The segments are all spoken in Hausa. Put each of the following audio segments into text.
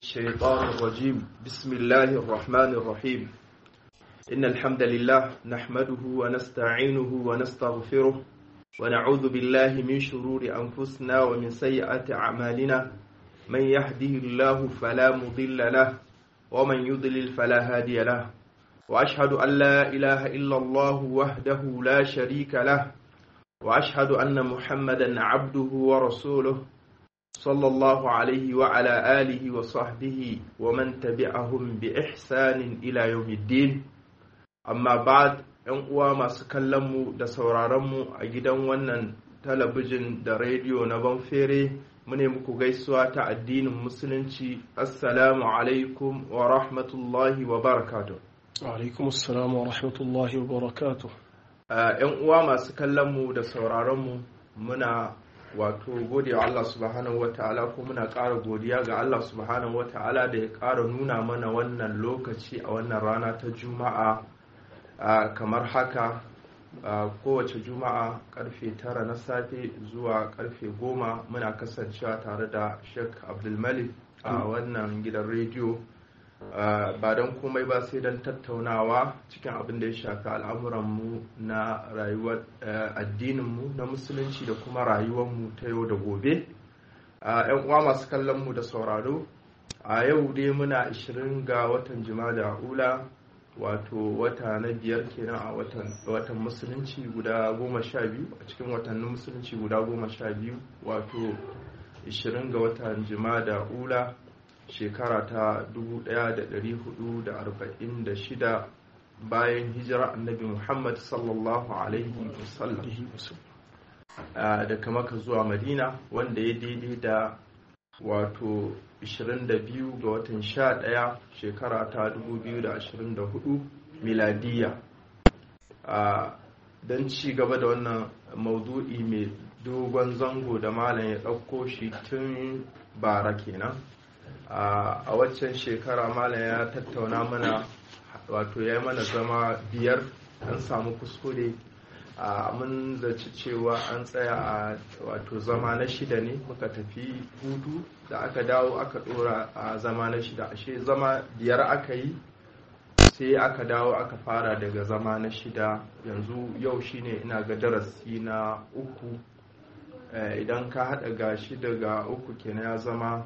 الشيطان الرجيم بسم الله الرحمن الرحيم إن الحمد لله نحمده ونستعينه ونستغفره ونعوذ بالله من شرور أنفسنا ومن سيئات أعمالنا من يهده الله فلا مضل له ومن يضلل فلا هادي له وأشهد أن لا إله إلا الله وحده لا شريك له وأشهد أن محمدا عبده ورسوله صلى الله عليه وعلى آله وصحبه ومن تبعهم بإحسان إلى يوم الدين أما بعد ‘yan uwa masu kallonmu da sauraronmu a gidan wannan talabijin da rediyo na banfere mune muku gaisuwa ta addinin musulunci assalamu alaikum wa rahmatullahi wa barakatuh alaikum assalam wa rahmatullahi wa barakatuh ‘yan uwa masu kallonmu da sauraronmu muna wato gode wa Allah subhanahu wata'ala ko muna ƙara godiya ga Allah subhanahu wata'ala da ya ƙara nuna mana wannan lokaci a wannan rana ta juma'a kamar haka kowace juma'a karfe tara na safe zuwa karfe goma muna kasancewa tare da sheikh abdulmalik a wannan gidan rediyo ba don komai ba sai don tattaunawa cikin abin da ya shafi al'amuranmu na rayuwar addininmu na musulunci da kuma rayuwarmu ta yau da gobe yan uwa masu kallonmu da sauraro a yau dai muna 20 ga watan da ula wato wata na biyar kenan a watan musulunci guda goma sha biyu a cikin watannin musulunci guda goma sha biyu wato 20 ga watan da ula shekara ta 1446 bayan hijira annabi muhammad sallallahu alaihi wasallam daga maka zuwa madina wanda ya daidai da wato 22 ga watan 11 shekara ta 2024 miladiya don ci gaba da wannan maudu'i mai dogon zango da malam ya ɗauko shi tun bara kenan a waccan shekara malam ya tattauna mana wato ya yi mana zama biyar an samu kuskure mun zaci cewa an tsaya a wato zama na shida ne muka tafi hudu da aka dawo aka dora a zama na shida ashe zama biyar aka yi sai aka dawo aka fara daga zama na shida yanzu yau shine ina ga darasi na uku idan ka hada ga shida ga uku kenan ya zama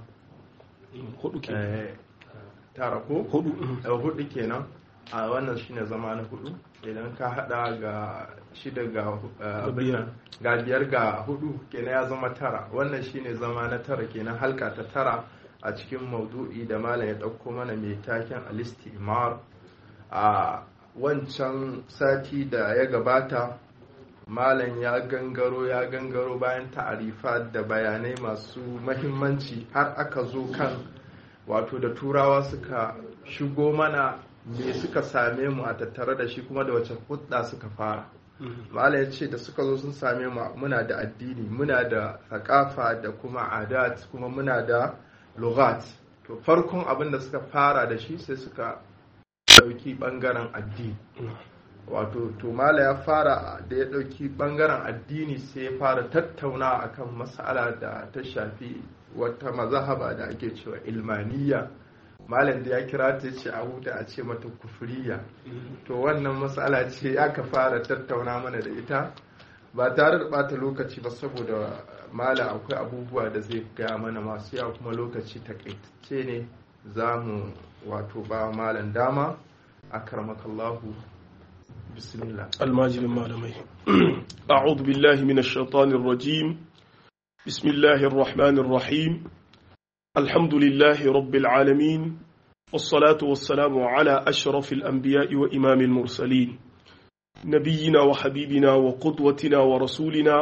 hudu kenan tara ko hudu hudu kenan a wannan shine zama na hudu idan ka hada ga shida ga ga biyar ga hudu kenan ya zama tara wannan shine zama na tara kenan halka ta tara a cikin maudu'i da malam ya dauko mana mai taken alistimar a wancan sati da ya gabata malam ya gangaro ya gangaro bayan ta'arifa da bayanai masu mahimmanci har aka zo kan wato da turawa suka shigo mana me suka same mu a tattare da shi kuma da wace hudda suka fara malam ya ce da suka zo sun same mu muna da addini muna da thakafa da kuma adat kuma muna da lughat to farkon abin da suka fara da shi sai suka dauki bangaren addini wato to mala ya fara da ya dauki bangaren addini sai ya fara tattauna akan mas'ala da ta shafi wata mazahaba da ake cewa ilmaniya malam da ya kira ta ce a huta a ce mata kufuriya to wannan matsala ce aka fara tattauna mana da ita ba tare da bata lokaci ba saboda malam akwai abubuwa da zai gaya mana masu yawa kuma lokaci takaitacce ne za mu wato ba malam dama a karmakallahu bismillah almajirin malamai a'udhu billahi minash shaitanir rajim bismillahir rahmanir rahim الحمد لله رب العالمين والصلاة والسلام على أشرف الأنبياء وإمام المرسلين نبينا وحبيبنا وقدوتنا ورسولنا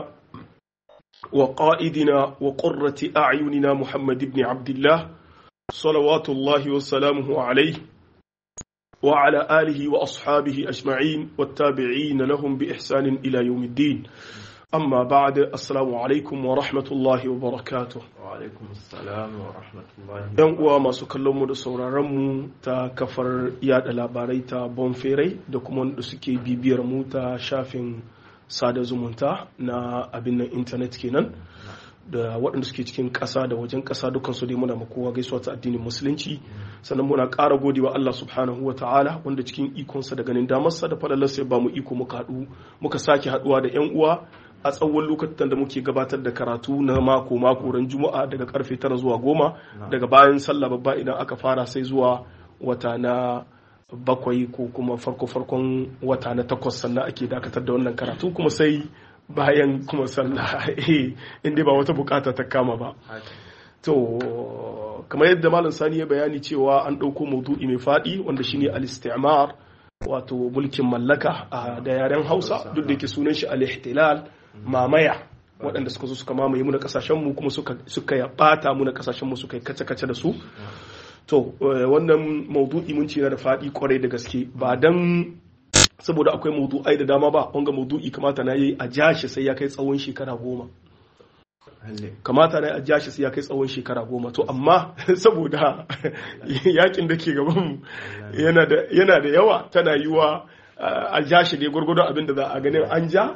وقائدنا وقرة أعيننا محمد بن عبد الله صلوات الله وسلامه عليه وعلى آله وأصحابه أجمعين والتابعين لهم بإحسان إلى يوم الدين amma ba da assalamu alaikum wa rahmatullahi wa barakatuh wa alaikum assalam wa rahmatullahi yan uwa masu kallon mu da sauraron mu ta kafar yada labarai ta bonferai da kuma wanda suke bibiyar mu ta shafin sada zumunta na abin nan intanet kenan da waɗanda suke cikin ƙasa da wajen ƙasa dukkan su dai muna ma kowa gaisuwa ta addinin musulunci sannan muna ƙara godewa Allah subhanahu wa ta'ala wanda cikin ikonsa da ganin damarsa da falalarsa ya ba mu iko muka haɗu muka sake haɗuwa da 'yan uwa a tsawon lokacin da muke gabatar da karatu na mako mako ran juma'a daga karfe tara zuwa goma daga bayan sallah babba idan aka fara sai zuwa wata na bakwai ko kuma farko farkon wata na takwas sannan ake dakatar da wannan karatu kuma sai bayan kuma sallah inda ba wata bukata ta kama ba to kamar yadda malam sani ya bayani cewa an ɗauko maudu'i mai faɗi wanda shine al-istimar wato mulkin mallaka da yaren hausa duk da yake sunan shi al-ihtilal mamaya waɗanda suka zo suka mamaye mu na kasashenmu kuma suka ya ɓata mu na kasashenmu suka yi kace-kace da su to wannan maudu'i mun ce na da faɗi kwarai da gaske ba dan saboda akwai maudu'ai da dama ba wanga maudu'i kamata na yi a jashi sai ya kai tsawon shekara goma kamata na a jashi sai ya kai tsawon shekara goma to amma saboda yakin da ke gaban yana da yawa tana yiwa a ja shi ne gwargwadon abin da za a ganin an ja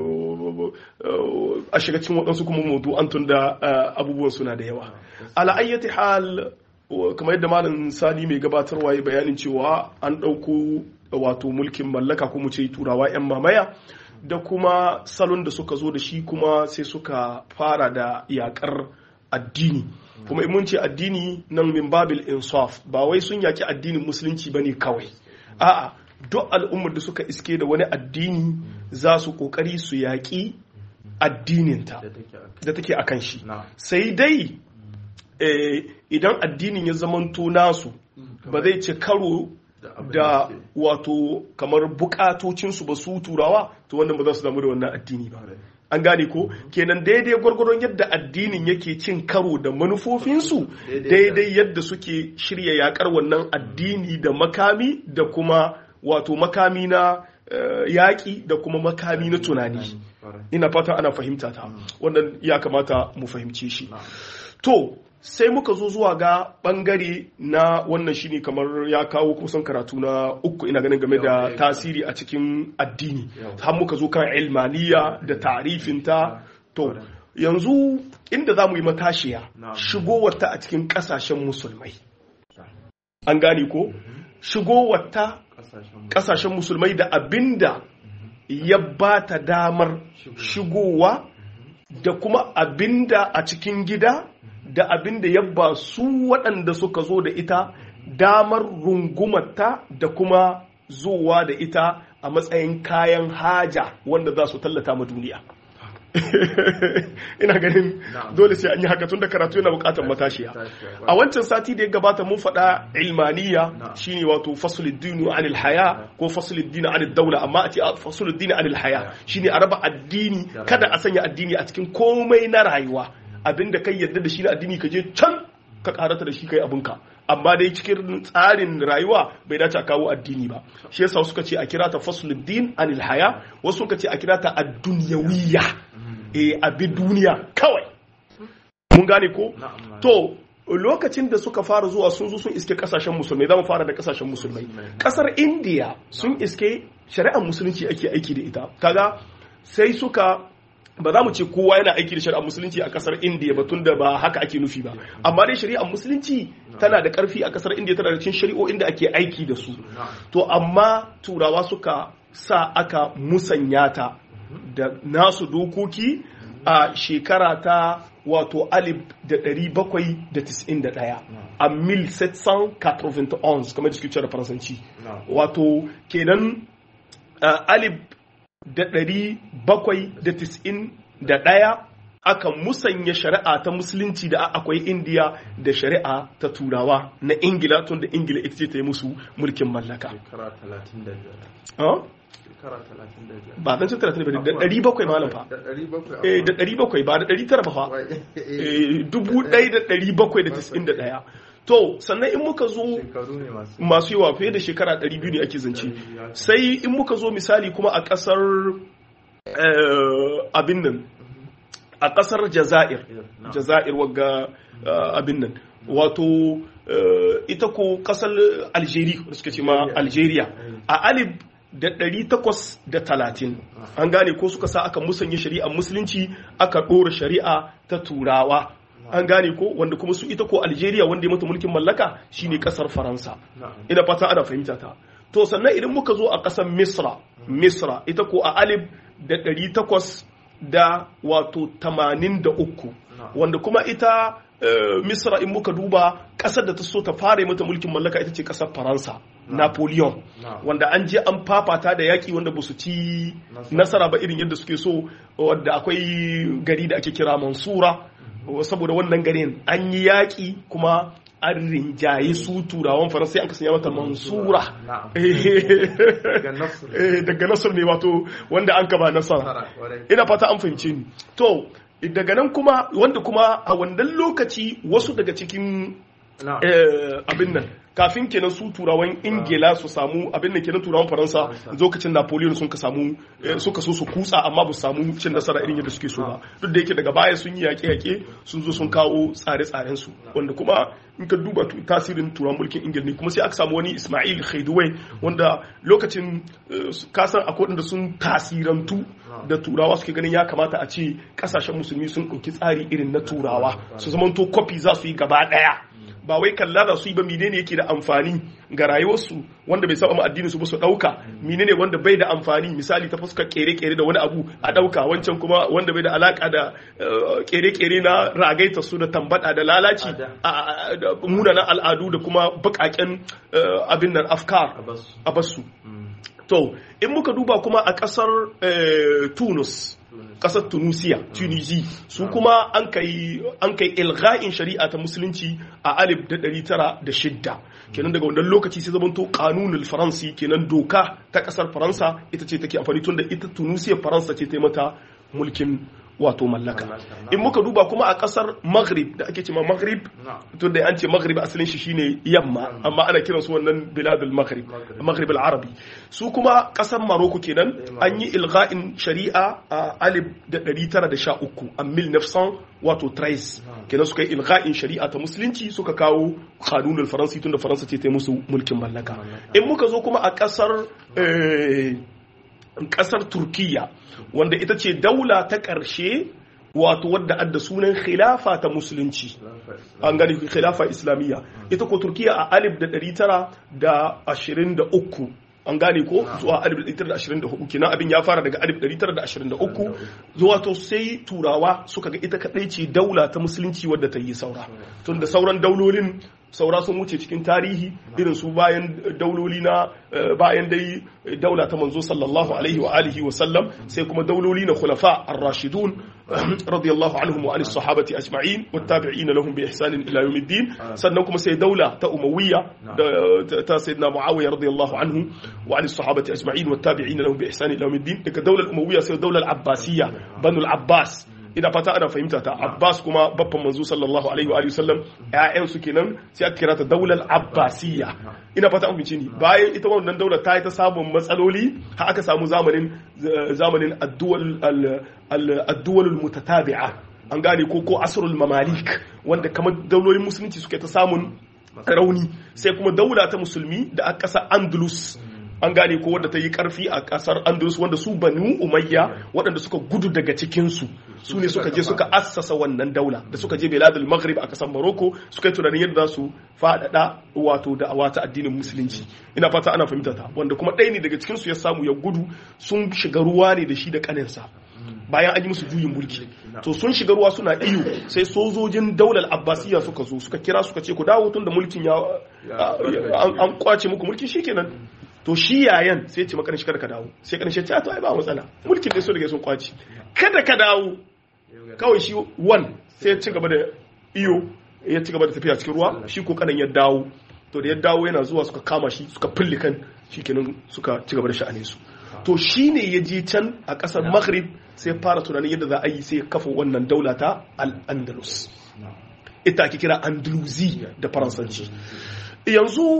a shiga cikin waɗansu kuma mutu an tun da abubuwan suna da yawa ala'ayyati hal kamar yadda malam sani mai gabatarwa ya bayanin cewa an ɗauko wato mulkin mallaka kuma ce turawa 'yan mamaya da kuma salon da suka zo da shi kuma sai suka fara da yakar addini kuma mun ce addini nan min babil insaf ba wai sun yaki addinin musulunci ba ne kawai a'a duk al'ummar da suka iske da wani addini za su kokari su yaƙi addininta da take a kan shi sai dai idan addinin ya zamanto nasu ba zai ci karo da wato kamar bukatocinsu ba su turawa to wannan ba za su damu da wannan addini ba an gane ko kenan daidai gwargwadon yadda addinin yake cin karo da manufofinsu daidai yadda suke shirya yakar wannan addini da makami da kuma wato makami na yaƙi da kuma makami na tunani ina fatan ana fahimta ta wannan ya kamata mu fahimce shi to sai muka zo zuwa ga bangare na wannan shine kamar ya kawo kusan karatu na uku ina ganin game da tasiri a cikin addini har muka zo kan ilmaniya da tarifinta to yanzu inda za mu yi matashiya shigowarta a cikin kasashen musulmai an gane ko shigowarta kasashen musulmai da abinda ya ba ta damar shigowa da kuma abinda a cikin gida da abin da ya ba su waɗanda suka zo da ita damar rungumarta da kuma zuwa da ita a matsayin kayan haja wanda za su tallata ma duniya ina ganin dole sai an yi haka tun da karatu yana bukatar matashiya a wancan sati da ya gabata mun faɗa ilmaniya shine wato fasuluddin anil haya ko fasuluddin anil daula amma a ce fasuluddin anil haya shine a raba addini kada a sanya addini a cikin komai na rayuwa abinda kai yadda da shi na addini ka je can ka karata da shi kai abinka amma dai cikin tsarin rayuwa bai dace a kawo addini ba shi yasa suka ce a kira ta fasluddin anil haya wasu suka ce a kira ta ad-dunyawiyya eh abi duniya kawai mun gane ko to lokacin da suka fara zuwa sun zo sun iske kasashen musulmai za mu fara da kasashen musulmai kasar indiya sun iske shari'ar musulunci ake aiki da ita kaga sai suka ba za mu ce kowa yana aiki da shari'ar musulunci a kasar indiya ba tunda ba haka ake nufi ba amma dai shari'ar musulunci tana da karfi a kasar indiya tana da cikin shari'o'in da ake aiki da su to amma turawa suka sa aka musanya ta da nasu dokoki a shekara ta wato alif da ɗari bakwai da tis'in da ɗaya a mil 791 kamar da suke da faransanci wato kenan alif da ɗari bakwai da tis'in da ɗaya aka musanya shari'a ta musulunci da akwai indiya da shari'a ta turawa na ingila tun da ingila ita ce ta yi musu mulkin mallaka ba zan cin talatin da ɗari bakwai malam fa da ɗari bakwai ba da ɗari tara ba fa dubu ɗaya da ɗari bakwai da tis'in da ɗaya to sannan in muka zo masu yawa fiye da shekara 200 ne ake zance sai in muka zo misali kuma a kasar abin nan a kasar jazair jazair wagga abin nan wato ita ko kasar algeria da suka ce ma algeria a alif da ɗari takwas da talatin an gane ko suka sa aka musanya shari'ar musulunci aka ɗora shari'a ta turawa an gane ko wanda kuma su ita ko algeria wanda ya mata mulkin mallaka shine kasar faransa ina fata ana fahimta ta to sannan idan muka zo a kasar misra misra ita ko a alif da ɗari takwas da wato tamanin da uku wanda kuma ita misra in muka duba kasar da ta so ta fara mata mulkin mallaka ita ce kasar faransa napoleon wanda an je an fafata da yaƙi wanda ba su ci nasara ba irin yadda suke so wadda akwai gari da ake kira mansura saboda wannan garin an yi yaƙi kuma an rinjaye su turawan faransa an sanya mata mansura daga nasar ne wato wanda an kaba nasara ina fata an fahimce ni to daga nan kuma wanda kuma a wannan lokaci wasu daga cikin abin nan kafin kenan su turawan ingila su samu abin da kenan turawan faransa lokacin napoleon sun ka samu suka so su kutsa amma ba su samu cin nasara irin yadda suke so ba duk da yake daga baya sun yi yaƙe-yaƙe sun zo sun kawo tsare-tsaren su wanda kuma in ka duba tasirin turawan mulkin ingila ne kuma sai aka samu wani ismail khaiduwai wanda lokacin kasan akwai wanda sun tasirantu da turawa suke ganin ya kamata a ce kasashen musulmi sun ɗauki tsari irin na turawa su zamanto kwafi za su yi gaba ɗaya ba wai kalla da su yi ba menene yake da amfani ga rayuwarsu wanda bai saba addinin su ba su dauka menene wanda bai da amfani misali ta fuskar kere-kere da wani abu a dauka wancan kuma wanda bai da alaka da kere-kere na ragaita su da tambada da lalaci da munanan al'adu da kuma bakaken abin nan afkar a basu to in muka duba kuma a kasar tunus kasar tunisia tunisi su kuma an kai an kai ilga'in shari'a ta musulunci a alif da ɗari tara da shidda kenan daga wannan lokaci sai zamanto kanunul faransi kenan doka ta kasar faransa ita ce take amfani tun da ita tunisia faransa ce ta mata mulkin wato mallaka in muka duba kuma a kasar maghrib da ake cewa maghrib to da an ce maghrib asalin shi shine yamma amma ana kiran su wannan biladul maghrib maghrib al-arabi su kuma kasar maroko kenan an yi ilgha'in shari'a a alif da 913 a 1900 wato trace kenan suka yi ilgha'in shari'a ta musulunci suka kawo kanunul faransi tunda faransa ce ta yi musu mulkin mallaka in muka zo kuma a kasar kasar turkiya wanda ita ce daula ta ƙarshe wato wadda adda sunan khilafa ta musulunci an gani khilafa islamiyya ita ko turkiya a alif da ɗari tara da ashirin da uku an gane ko zuwa alif da ɗari tara da ashirin da hudu kenan abin ya fara daga alif ɗari tara da ashirin da uku zuwa to sai turawa suka ga ita kaɗai ce daula ta musulunci wadda ta yi saura tun da sauran daulolin saura sun wuce cikin tarihi irin su bayan dauloli na bayan dai daula ta manzo sallallahu alaihi wa alihi wa sallam sai kuma dauloli na khulafa ar-rashidun radiyallahu anhum wa anis sahabati ajma'in wat tabi'in lahum bi ihsan ila yawmiddin sannan kuma sai daula ta umawiyya ta sayyidina muawiya radiyallahu anhu wa anis sahabati ajma'in wat tabi'in lahum bi ihsan ila yawmiddin daga daular umawiyya sai daular abbasiyya banul abbas ina fata ana fahimta ta abbas kuma babban manzo sallallahu alaihi wa sallam ƴaƴan su kenan sai aka kira ta daular abbasiyya ina fata an fice ni bayan ita wannan daular ta yi ta samun matsaloli har aka samu zamanin zamanin addu'al addu'al mutatabi'a an gane ko ko asrul mamalik wanda kamar daulolin musulunci suke ta samun rauni sai kuma daula ta musulmi da aka kasa andalus an gane ko wadda ta yi karfi a kasar andalus wanda su banu umayya waɗanda suka gudu daga cikinsu su ne suka je suka assasa wannan daula da suka je beladul maghrib a kasar morocco suka yi tunanin yadda za su faɗaɗa wato da awata addinin musulunci ina fata ana fahimta ta wanda kuma ɗaya ne daga cikinsu ya samu ya gudu sun shiga ruwa ne da shi da kaninsa bayan an yi musu juyin mulki to sun shiga ruwa suna iyo sai sojojin daular abbasiya suka zo suka kira suka ce ku dawo tun da mulkin ya an kwace muku mulki shikenan to shi yayan sai ce makarin shi kada ka dawo sai karin shi to ai ba matsala mulkin ne so daga sun kwaci kada ka dawo kawai shi wan sai ya ci gaba da iyo ya ci gaba da tafiya cikin ruwa shi ko kanan ya dawo to da ya dawo yana zuwa suka kama shi suka fille kan shikenan suka ci gaba da sha'anin su to shi ne ya je can a ƙasar maghrib sai fara tunanin yadda za a yi sai ya kafa wannan daula ta al-andalus ita ake kira andalusi da faransanci yanzu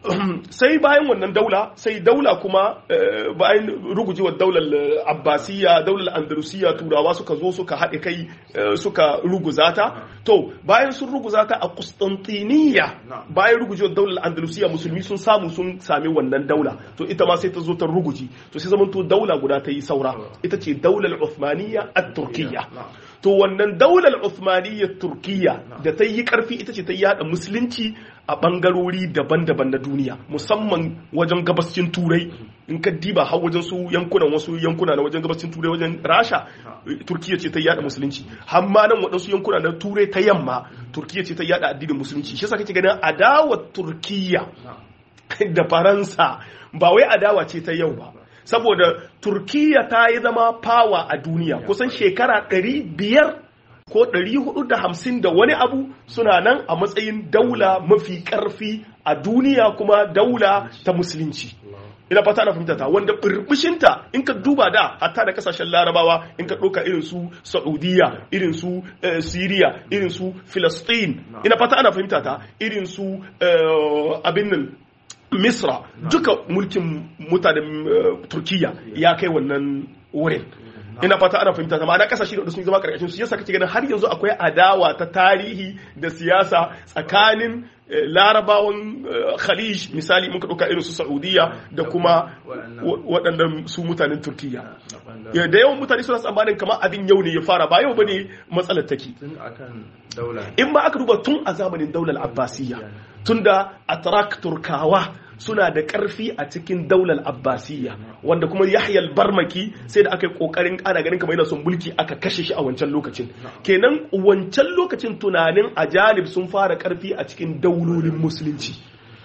sai bayan wannan daula sai daula kuma bayan rugujewar daular abbasiyya daular andalusiyya turawa suka zo suka haɗe kai suka ruguza ta to bayan sun ruguza ta a Constantiniya bayan rugujewar daular andalusiyya musulmi sun samu sun sami wannan daula to ita ma sai ta zo ta ruguji to sai zamanto daula guda ta yi saura ita ce daular Uthmaniyya a Turkiyya to wannan daular Uthmaniyya Turkiyya da ta yi karfi ita ce ta yada musulunci a bangarori daban-daban na duniya musamman wajen gabascin turai in ka diba har wajen su yankunan wasu yankuna na wajen gabascin turai wajen rasha turkiya ce ta yada musulunci har ma nan waɗansu yankuna na turai ta yamma turkiya ce ta yada addinin musulunci shi yasa kake ganin adawar turkiya da faransa ba wai adawa ce ta yau ba saboda turkiya ta yi zama fawa a duniya kusan shekara ɗari biyar ko 450 da wani abu suna nan a matsayin daula mafi karfi a duniya kuma daula ta musulunci ina fata na fahimta ta wanda burbushinta in ka duba da hatta da kasashen larabawa in ka ɗauka irin su saudiya irin su syria irin su philistine ina fata ana fahimta ta irin su abin nan misra duka mulkin mutanen turkiya ya kai wannan wurin ina fata ana fahimta ta ma'ana kasashe da sun zama karkashin su yasa kake ganin har yanzu akwai adawa ta tarihi da siyasa tsakanin larabawan khalij misali muka ɗauka irin su saudiya da kuma waɗannan su mutanen turkiya da yawan mutane suna tsammanin kamar abin yau ne ya fara ba yau bane matsalar take in ma aka duba tun a zamanin daular abbasiyya tunda atrak turkawa suna da ƙarfi a cikin daular abbasiyya wanda kuma yahya barmaki sai da aka yi ƙoƙarin ana ganin kamar yana son mulki aka kashe shi a wancan lokacin kenan wancan lokacin tunanin ajalib sun fara ƙarfi a cikin daulolin musulunci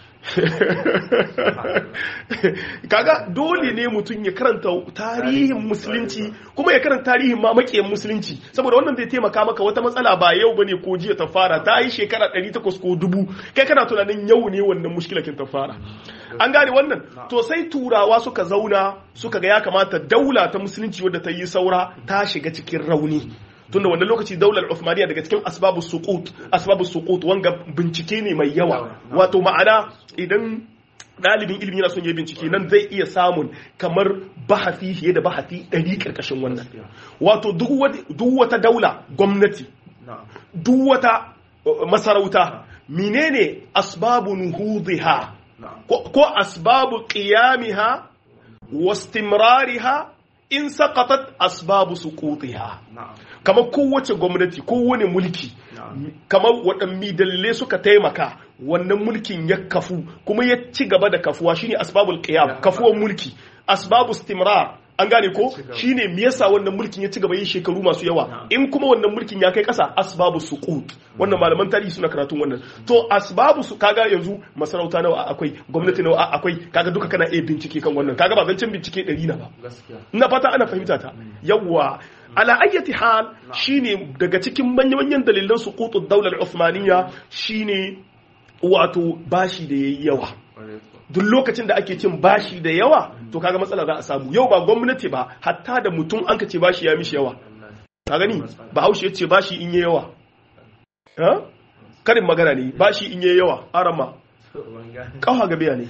kaga dole ne mutum ya karanta tarihin musulunci kuma ya karanta tarihin ma makiyan musulunci saboda wannan zai taimaka maka wata matsala ba yau bane ko jiya ta fara ta yi shekara 800 ko dubu kai kana tunanin yau ne wannan mushkilakin ta fara an gane wannan to sai turawa suka zauna suka ga ya kamata daula ta musulunci wadda ta yi saura ta shiga cikin rauni tunda wannan lokaci daular Uthmaniya daga cikin asbabu suqut asbabu suqut wanga bincike ne mai yawa wato ma'ana idan dalibin ilimi yana son ya bincike nan zai iya samun kamar bahasi fiye da bahasi ɗari ƙarƙashin wannan wato duk wata daula gwamnati duk wata masarauta menene asbabu nuhudhiha ko asbabu qiyamiha wastimrariha in saqatat asbabu suqutiha kamar kowace gwamnati kowane mulki kamar waɗanne dalilai suka taimaka wannan mulkin ya kafu kuma ya ci gaba da kafuwa shine asbabul qiyam kafuwan mulki asbabu istimrar an gane ko shine me yasa wannan mulkin ya ci gaba yin shekaru masu yawa in kuma wannan mulkin ya kai kasa asbabu suqut wannan malaman tarihi suna karatun wannan to asbabu su kaga yanzu masarauta nawa akwai gwamnati nawa akwai kaga duka kana iya bincike kan wannan kaga ba zancen bincike ɗari na ba ina fata ana fahimta ta yawwa ala ayyati hal shine daga cikin manyan dalilan suqutud daular Uthmaniyya shine wato bashi da yayi yawa duk lokacin da ake cin bashi da yawa to kaga matsala za a samu yau ba gwamnati ba hatta da mutum an ka ce bashi ya mishi yawa ka gani ba haushe ya ce bashi in yi yawa karin magana ne bashi in yi yawa arama kawa ga biya ne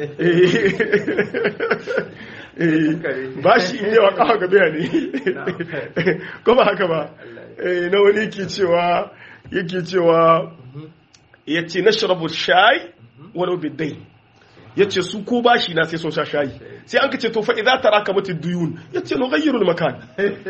bashi in yawa kawa ga biya ne kuma haka ba na wani ke cewa yake cewa ya ce na shirabu shayi wani bidai ya ce su ko bashi na sai sun sha shayi sai an ka ce to fa idza taraka mata duyun ya ce no ghayyirul makan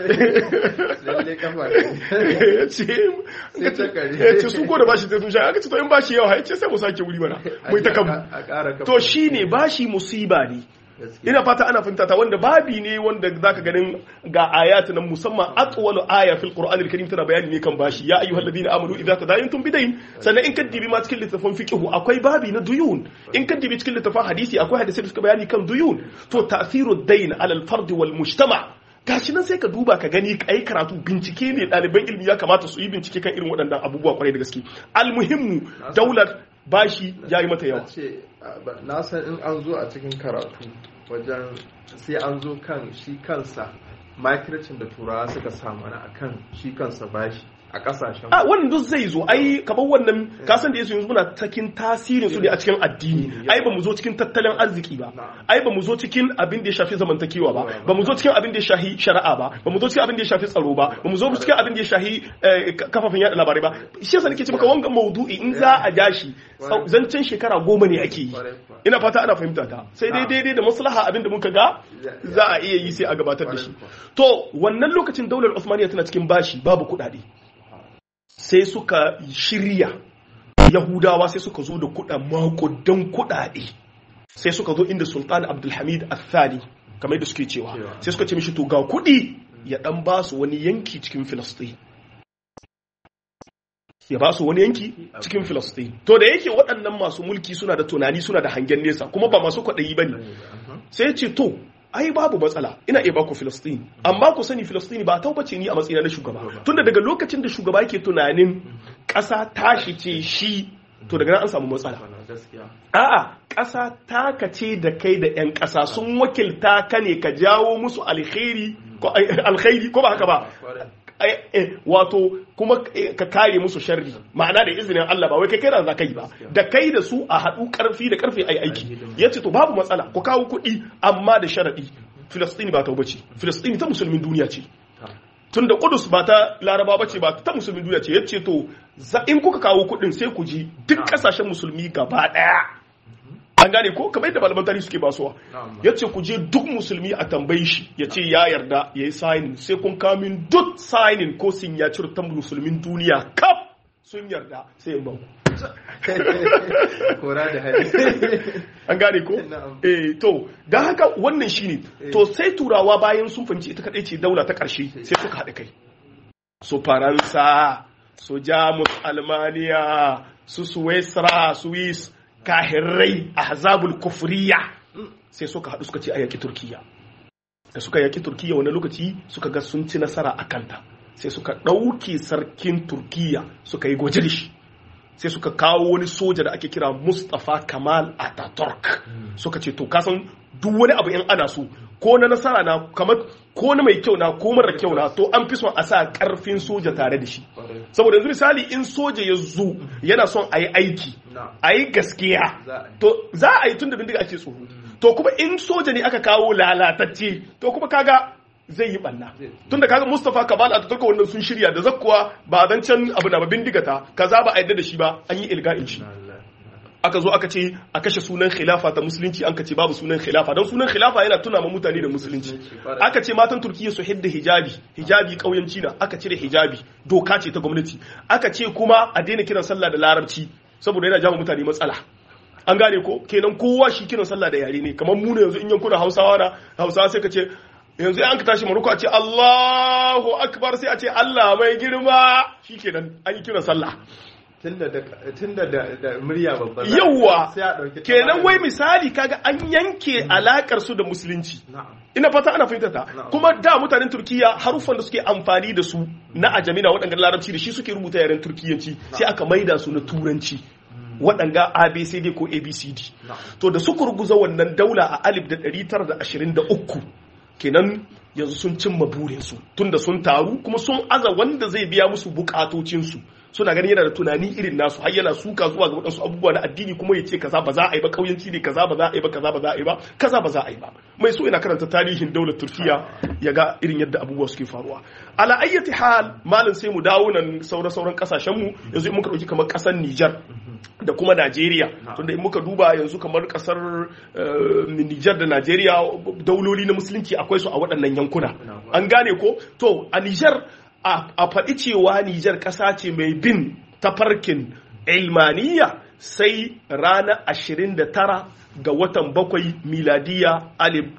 ya ce su ko da bashi sai sun sha aka ce to in bashi yawa ya ce sai mu sake wuri mana mai ta kanmu to shine bashi musiba ne ina fata ana fahimta ta wanda babi ne wanda zaka ganin ga ayat nan musamman atwalu aya fil qur'an al-karim tana bayani ne kan bashi ya ayyuhal ladina amanu idza tadayantum bidayn sannan in kaddibi ma cikin littafin fiqh akwai babi na duyun in kaddibi cikin littafin hadisi akwai hadisi da suka bayani kan duyun to ta'thiru dayn ala al-fard wal mujtama gashi nan sai ka duba ka gani kai karatu bincike ne ɗaliban ilimi ya kamata su yi bincike kan irin waɗannan abubuwa kwarai da gaske almuhimmu daular bashi ya yi mata yawa na san in an zo a cikin karatu wajen sai an zo kan shi kansa makircin da turawa suka samu na akan shi kansa bashi a kasashen a wannan duk zai zo ai kamar wannan kasan da yasu yanzu muna cikin tasirin su ne a cikin addini ai ba mu zo cikin tattalin arziki ba ai ba mu zo cikin abin da ya shafi zamantakewa ba ba mu zo cikin abin da ya shafi shari'a ba ba mu zo cikin abin da ya shafi tsaro ba ba mu zo cikin abin da ya shafi kafafen yada labarai ba shi yasa nake ce maka wanga maudu'i in za a ja shi zancen shekara goma ne ake yi ina fata ana fahimta ta sai dai daidai da maslaha abin da muka ga za a iya yi sai a gabatar da shi to wannan lokacin daular Usmaniya tana cikin bashi babu kuɗaɗe sai suka shirya yahudawa sai suka zo da kuɗa makudan kuɗaɗe sai suka zo inda sultan abdulhamid athani kamar da suke cewa sai suka ce mishi to ga kuɗi ya ɗan ba su wani yanki cikin filistin ya ba su wani yanki cikin filistin to da yake waɗannan masu mulki suna da tunani suna da hangen nesa kuma ba masu kwaɗayi ba ne sai ce to ai babu matsala ina iya baku Filistin amma ku sani Filistini ba taubace ni a matsayina na shugaba tunda daga lokacin da shugaba yake tunanin ƙasa tashi ce shi to daga nan an samu matsala a'a ƙasa taka ce da kai da 'yan ƙasa sun wakilta ka ne ka jawo musu alkhairi ko ba haka ba wato kuma ka kare musu sharri ma'ana da izinin Allah ba wai kai kai za kai ba da kai da su a haɗu karfi da karfe ai aiki yace to babu matsala ku kawo kuɗi amma da sharadi Filistini ba ta bace Filistini ta musulmin duniya ce tun da Kudus ba ta Laraba bace ba ta musulmin duniya ce yace to in kuka kawo kuɗin sai ku ji duk ƙasashen musulmi gaba ɗaya an gane ko kamar yadda malaman tarihi suke basuwa ya ce ku je duk musulmi a tambayi shi ya ce ya yarda ya yi signing sai kun kamin duk signing ko sun ya cire ta musulmin duniya kaf sun yarda sai in bau kora da hali an gane ko eh to dan haka wannan shine to sai turawa bayan sun fahimci ita kadai ce daula ta karshe sai suka haɗa kai su faransa su jamus almaniya su suwesra swiss kahirrai ahzabul kufriya sai suka haɗu suka ce a yaƙi turkiya da suka yaƙi turkiya wani lokaci suka ga sun ci nasara a kanta sai suka ɗauke sarkin turkiya suka yi gwaje da shi sai suka kawo wani soja da ake kira mustapha kamal ataturk suka ce to kasan duk wani abu in ana so ko na nasara na kamar ko na mai kyau na ko mara kyau na to an fi son a sa karfin soja tare da shi saboda yanzu misali in soja ya zo yana son a yi aiki a yi gaskiya to za a yi tun da bindiga ake tsoro to kuma in soja ne aka kawo lalatacce to kuma kaga zai yi banna tunda kaga Mustafa Kamal a turka wannan sun shirya da zakkuwa ba dan can abu na ba bindiga ta kaza ba a yadda da shi ba an yi ilga'in shi aka zo aka ce a kashe sunan khilafa ta musulunci an ka ce babu sunan khilafa don sunan khilafa yana tuna ma mutane da musulunci aka ce matan turkiya su hidda hijabi hijabi kauyanci na aka cire hijabi doka ce ta gwamnati aka ce kuma a daina kiran sallah da larabci saboda yana jama mutane matsala an gane ko kenan kowa shi kiran sallah da yare ne kamar mu ne yanzu in yankuna hausawa na hausawa sai ka ce yanzu an ka tashi maruku a ce Allahu akbar sai a ce Allah mai girma shikenan an yi kiran sallah tunda da murya babba yawa kenan wai misali kaga an yanke alakar su da musulunci ina fata ana fahimta ta kuma da mutanen turkiya haruffan da suke amfani da su na ajami na waɗanda larabci da shi suke rubuta yaren turkiyanci sai aka maida su na turanci waɗanga abcd ko abcd to da suka ruguza wannan daula a alif da 923 kenan yanzu sun cimma burinsu tunda sun taru kuma sun aza wanda zai biya musu bukatocinsu suna ganin yana da tunani irin nasu har yana suka zuwa ga waɗansu abubuwa na addini kuma ya ce kaza ba za a yi ba ƙauyenci ne kaza ba za a yi ba kaza ba za a yi ba kaza ba za a yi ba mai so yana karanta tarihin daular turkiya ya ga irin yadda abubuwa suke faruwa ala ayyati hal malin sai mu dawo nan sauran sauran kasashen mu yanzu in muka dauki kamar kasar Niger da kuma Najeriya tunda in muka duba yanzu kamar kasar Niger da Najeriya dauloli na musulunci akwai su a waɗannan yankuna an gane ko to a Niger a faɗi cewa Nijar ƙasa ce mai bin tafarkin ilmaniya sai ranar 29 ga watan bakwai miladiya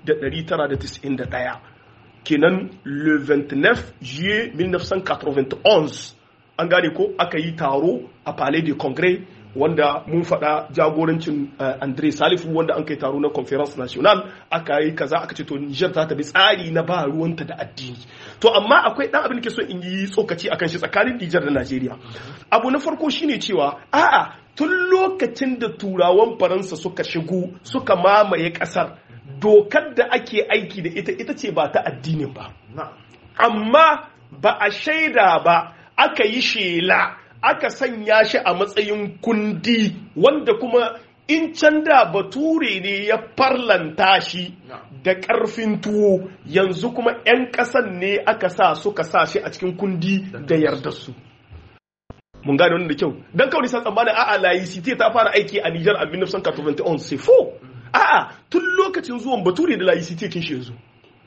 1991 kenan le 29 juillet 1991 an gane ko aka yi taro a palais de congrès wanda mun faɗa jagorancin andre salifu wanda an kai taro na conference national aka yi kaza aka ce to nijar za ta bi tsari na ba ruwanta da addini to amma akwai ɗan abin da ke so in yi tsokaci akan shi tsakanin nijar da najeriya abu na farko shine cewa a'a tun lokacin da turawan faransa suka shigo suka mamaye ƙasar dokar da ake aiki da ita ita ce ba ta addinin ba amma ba a shaida ba aka yi shela aka sanya shi a matsayin kundi wanda kuma in can da bature ne ya farlanta shi da ƙarfin tuwo yanzu kuma 'yan ƙasan ne aka sa suka sa shi a cikin kundi da yarda su mun gane wannan da kyau dan kawai san tsammanin a'a laicite ta fara aiki a Niger a 1991 c'est faux a'a tun lokacin zuwan bature da laicite kin shi yanzu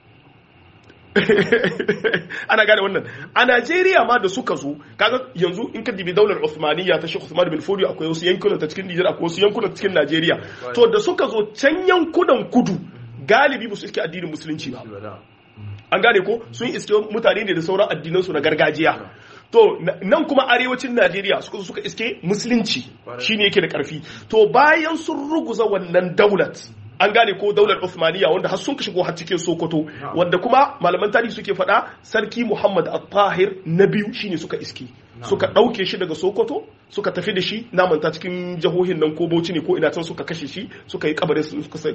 ana gane wannan a Najeriya ma da suka zo kaga yanzu in ka dibi daular Uthmaniyya ta Sheikh Uthman bin Fodio akwai wasu yankunan ta cikin Niger akwai wasu yankunan cikin Najeriya to da suka zo can yankunan kudu galibi ba su iske addinin musulunci ba an gane ko sun iske mutane ne da sauran addinansu na gargajiya to nan kuma arewacin najeriya suka suka iske musulunci shine yake da karfi to bayan sun ruguza wannan daulat an gane ko daular Uthmaniyya wanda har sun shigo har cikin Sokoto wanda kuma malaman tarihi suke faɗa sarki Muhammad Al-Tahir na biyu shine suka iske suka ɗauke shi daga Sokoto suka tafi da shi namanta cikin jihohin nan ko Bauchi ne ko ina can suka kashe shi suka yi kabarin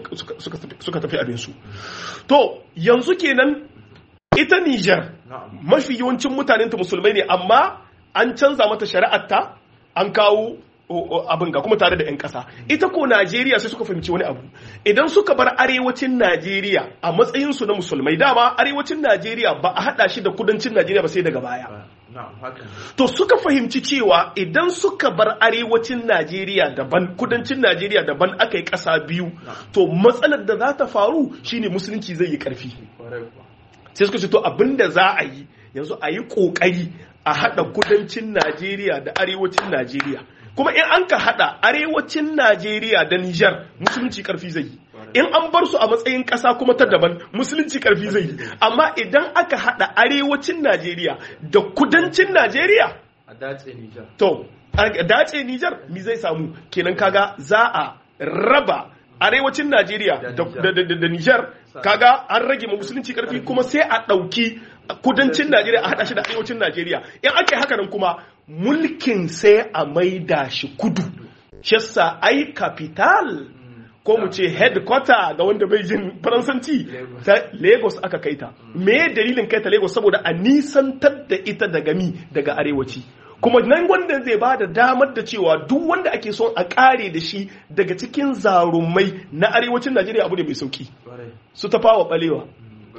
suka tafi abin su to yanzu kenan ita Niger mafi yawancin mutanen ta musulmai ne amma an canza mata shari'arta an kawo abin ga kuma tare da 'yan ƙasa ita ko najeriya sai suka fahimci wani abu idan suka bar arewacin najeriya a matsayinsu na musulmai dama arewacin najeriya ba a haɗa shi da kudancin najeriya ba sai daga baya to suka fahimci cewa idan suka bar arewacin najeriya daban kudancin najeriya daban aka yi ƙasa biyu to matsalar da za ta faru shine musulunci zai yi ƙarfi sai suka ce to abin da za a yi yanzu a yi ƙoƙari a haɗa kudancin najeriya da arewacin najeriya kuma in an ka hada arewacin Najeriya da Nijar musulunci karfi zai yi in an bar su a matsayin kasa kuma ta daban musulunci karfi zai yi amma idan aka hada arewacin Najeriya da kudancin Najeriya a dace Nijar to a dace Nijar mi zai samu kenan kaga za a raba arewacin Najeriya da Nijar kaga an rage ma musulunci karfi kuma sai a ɗauki kudancin Najeriya a haɗa shi da arewacin Najeriya in ake haka nan kuma mulkin sai a maida shi kudu shessa ai capital ko mu ce headquarter ga wanda bai jin faransanci ta Lagos aka kaita me dalilin kai ta Lagos saboda a nisantar da ita daga mi daga arewaci kuma nan wanda zai ba da damar da cewa duk wanda ake son a kare da shi daga cikin zarumai na arewacin Najeriya abu ne mai sauki su tafawa balewa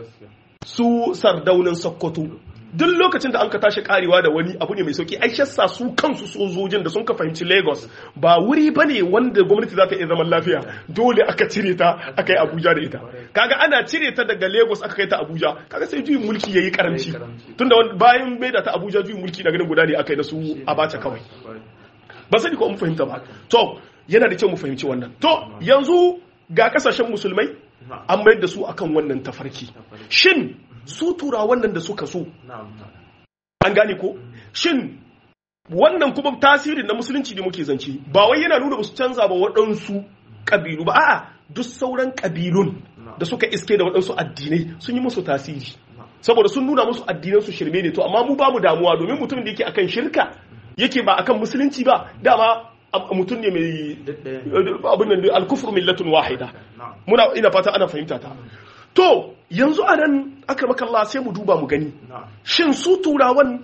su sardaunin sokoto duk lokacin da an ka tashi karewa da wani abu ne mai sauki ai shassa su kansu sojojin da sun ka fahimci lagos ba wuri ba ne wanda gwamnati za ta iya zaman lafiya dole aka cire ta aka yi abuja da ita kaga ana cire ta daga lagos aka kai ta abuja kaga sai juyin mulki ya yi karanci tunda bayan bai da ta abuja juyin mulki na ganin guda ne aka yi da su abacha kawai ba sani ko mun fahimta ba to yana da kyau mu fahimci wannan to yanzu ga kasashen musulmai an mayar da su akan wannan tafarki shin su tura wannan da suka so an gane ko shin wannan kuma tasirin na musulunci ne muke zance ba wai yana nuna su canza ba waɗansu ƙabilu ba a'a duk sauran ƙabilun da suka iske da waɗansu addinai sun yi musu tasiri saboda sun nuna musu addinan su shirme ne to amma mu ba mu damuwa domin mutum da yake akan shirka yake ba akan musulunci ba dama mutum ne mai abin nan alkufur millatun wahida muna ina fata ana fahimta ta to yanzu a nan aka makalla sai mu duba mu gani shin su turawan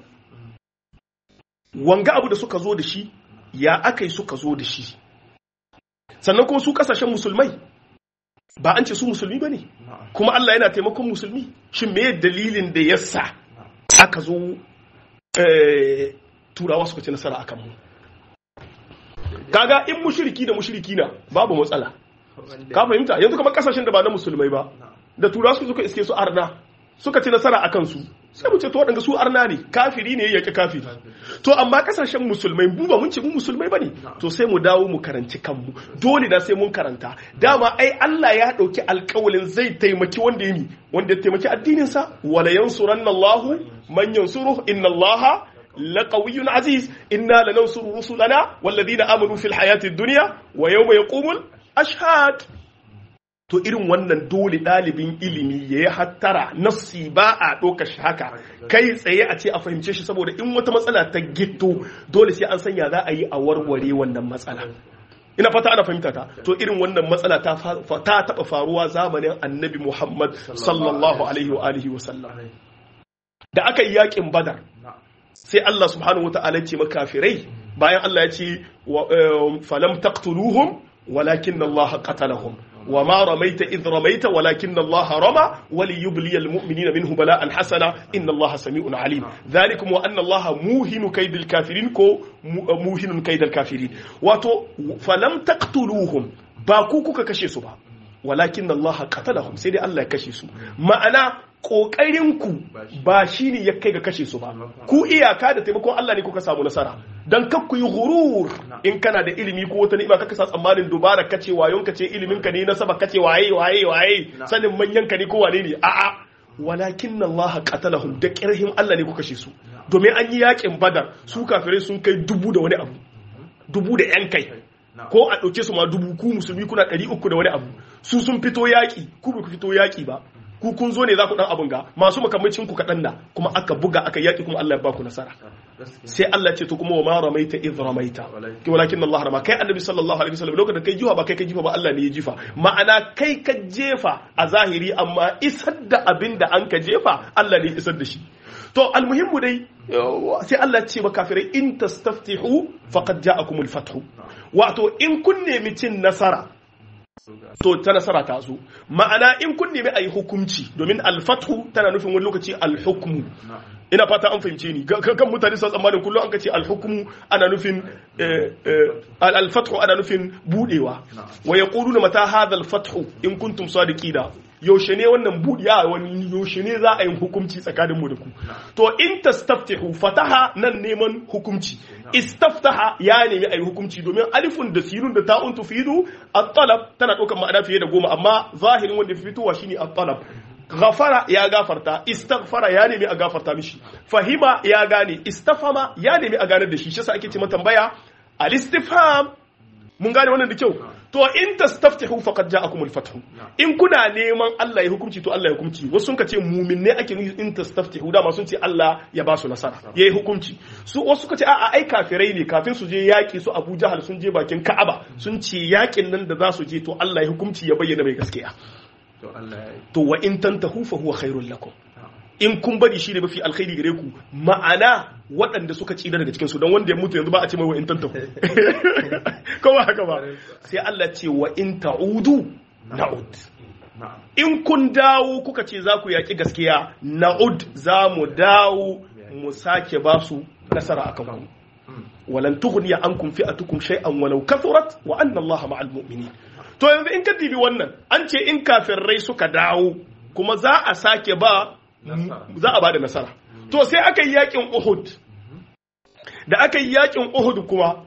wanga abu da suka zo da shi ya aka yi suka zo da shi sannan kuma su kasashen musulmai ba an ce su musulmi ba ne kuma Allah yana taimakon musulmi shin me dalilin da ya sa aka zo turawa suka ci nasara akan mu kaga in mushiriki da mushiriki na babu matsala ka fahimta yanzu kamar kasashen da ba na musulmai ba da tura su suka iske su arna suka ci nasara a kansu sai mu ce to waɗanda su arna ne kafiri ne ya yaƙi kafiri to amma kasashen musulmai mu ba mun ce mu musulmai bane to sai mu dawo mu karanci kanmu dole da sai mun karanta dama ai Allah ya ɗauki alƙawalin zai taimaki wanda ya wanda ya taimaki addinin sa wala yansuranna Allahu man yansuruhu inna Allaha لقوي عزيز إنا لننصر رسلنا والذين آمنوا في الحياة الدنيا ويوم يقوم الأشهاد to irin wannan dole ɗalibin ilimi ya yi hattara nassi ba a ɗauka shi haka kai tsaye a ce a fahimce shi saboda in wata matsala ta gitto dole sai an sanya za a yi a warware wannan matsala ina fata ana fahimta ta to irin wannan matsala ta taɓa faruwa zamanin annabi muhammad sallallahu alaihi wa alihi wa sallam da aka yi yakin badar sai Allah subhanahu wata'ala ya ce makafirai bayan Allah ya ce falam taqtuluhum walakin Allah qatalahum وما رميت إذ رميت ولكن الله رمى وليبلي المؤمنين منه بلاء حسنا إن الله سميع عليم ذلكم وأن الله موهن كيد الكافرين كو موهن كيد الكافرين واتو فلم تقتلوهم باكوكو كشي سبا ولكن الله قتلهم سيدي الله كشي سبا معنى ƙoƙarinku ba shi ne ya kai ga kashe su ba ku iyaka da taimakon Allah ne kuka samu nasara don kak ku yi gurur in kana da ilimi ko wata ni'ima kaka sa tsammanin dubara kace wayon ka ce ilimin ka ne nasaba kace waye waye waye sanin manyan ka ne ko wane ne a'a walakin Allah qatalahum da kirhin Allah ne kuka kashe su domin an yi yakin badar su kafirai sun kai dubu da wani abu dubu da yan kai ko a ɗauke su ma dubu ku musulmi kuna ɗari uku da wani abu su sun fito yaƙi ku ba ku fito yaƙi ba ku kun zo ne za ku dan abun ga masu makamacin ku kaɗan na kuma aka buga aka yaki kuma Allah ya ba ku nasara sai Allah ce to kuma wa ma ramaita idh ramaita walakin Allah rama kai annabi sallallahu alaihi wasallam lokacin kai jifa ba kai ka jifa ba Allah ne ya jifa ma'ana kai ka jefa a zahiri amma isar da abin da an ka jefa Allah ne ya isar da shi to almuhimmu dai sai Allah ce ba kafirai in tastaftihu faqad ja'akumul fathu wato in kun nemi cin nasara to ta nasara ta zo ma'ana in kun nemi a yi hukunci domin alfathu tana nufin wani lokaci alhukmu ina fata an fahimce ni kan mutane sun tsammanin kullum an ka ce alhukmu ana nufin alfathu ana nufin budewa wa yaquluna mata hadha alfathu in kuntum sadiqina yaushe ne wannan budiya wani yaushe ne za a yi hukunci tsakanin mu da ku to in tastaftihu fataha nan neman hukunci istaftaha ya nemi a yi hukunci domin alifun da sinun da ta'un tufidu at-talab tana ɗaukar ma'ana fiye da goma amma zahirin wanda fitowa shine at-talab ghafara ya gafarta istaghfara ya nemi a gafarta mishi fahima ya gane istafama ya nemi a ganar da shi shi yasa ake ce tambaya al-istifham mun gane wannan da kyau to in tastaftihu faqad ja'akumul fathu in kuna neman Allah ya hukunci to Allah ya hukunci wasu sun ce mumin ne ake nufi in tastaftihu dama sun ce Allah ya ba su nasara yayi hukunci su wasu suka ce a'a ai kafirai ne kafin su je yaki su Abu Jahal sun je bakin Ka'aba sun ce yakin nan da za su je to Allah ya hukunci ya bayyana mai gaskiya to Allah ya to wa in tantahu fa huwa khairul lakum in kun bari shi ne mafi alkhairi gare ku ma'ana waɗanda suka ci daga cikin su don wanda ya mutu yanzu ba a ce mai wa in tantahu kowa haka ba sai Allah ce wa in ta'udu na'ud in kun dawo kuka ce za ku yaƙi gaskiya na'ud za mu dawo mu sake ba su nasara akan ku walan tughniya ankum fi'atukum shay'an walau kathurat wa anna Allah ma'al mu'minin to yanzu in ka dibi wannan an ce in kafirai suka dawo kuma za a sake ba za a ba da nasara to sai aka yi yakin Uhud da aka yi yakin Uhud kuma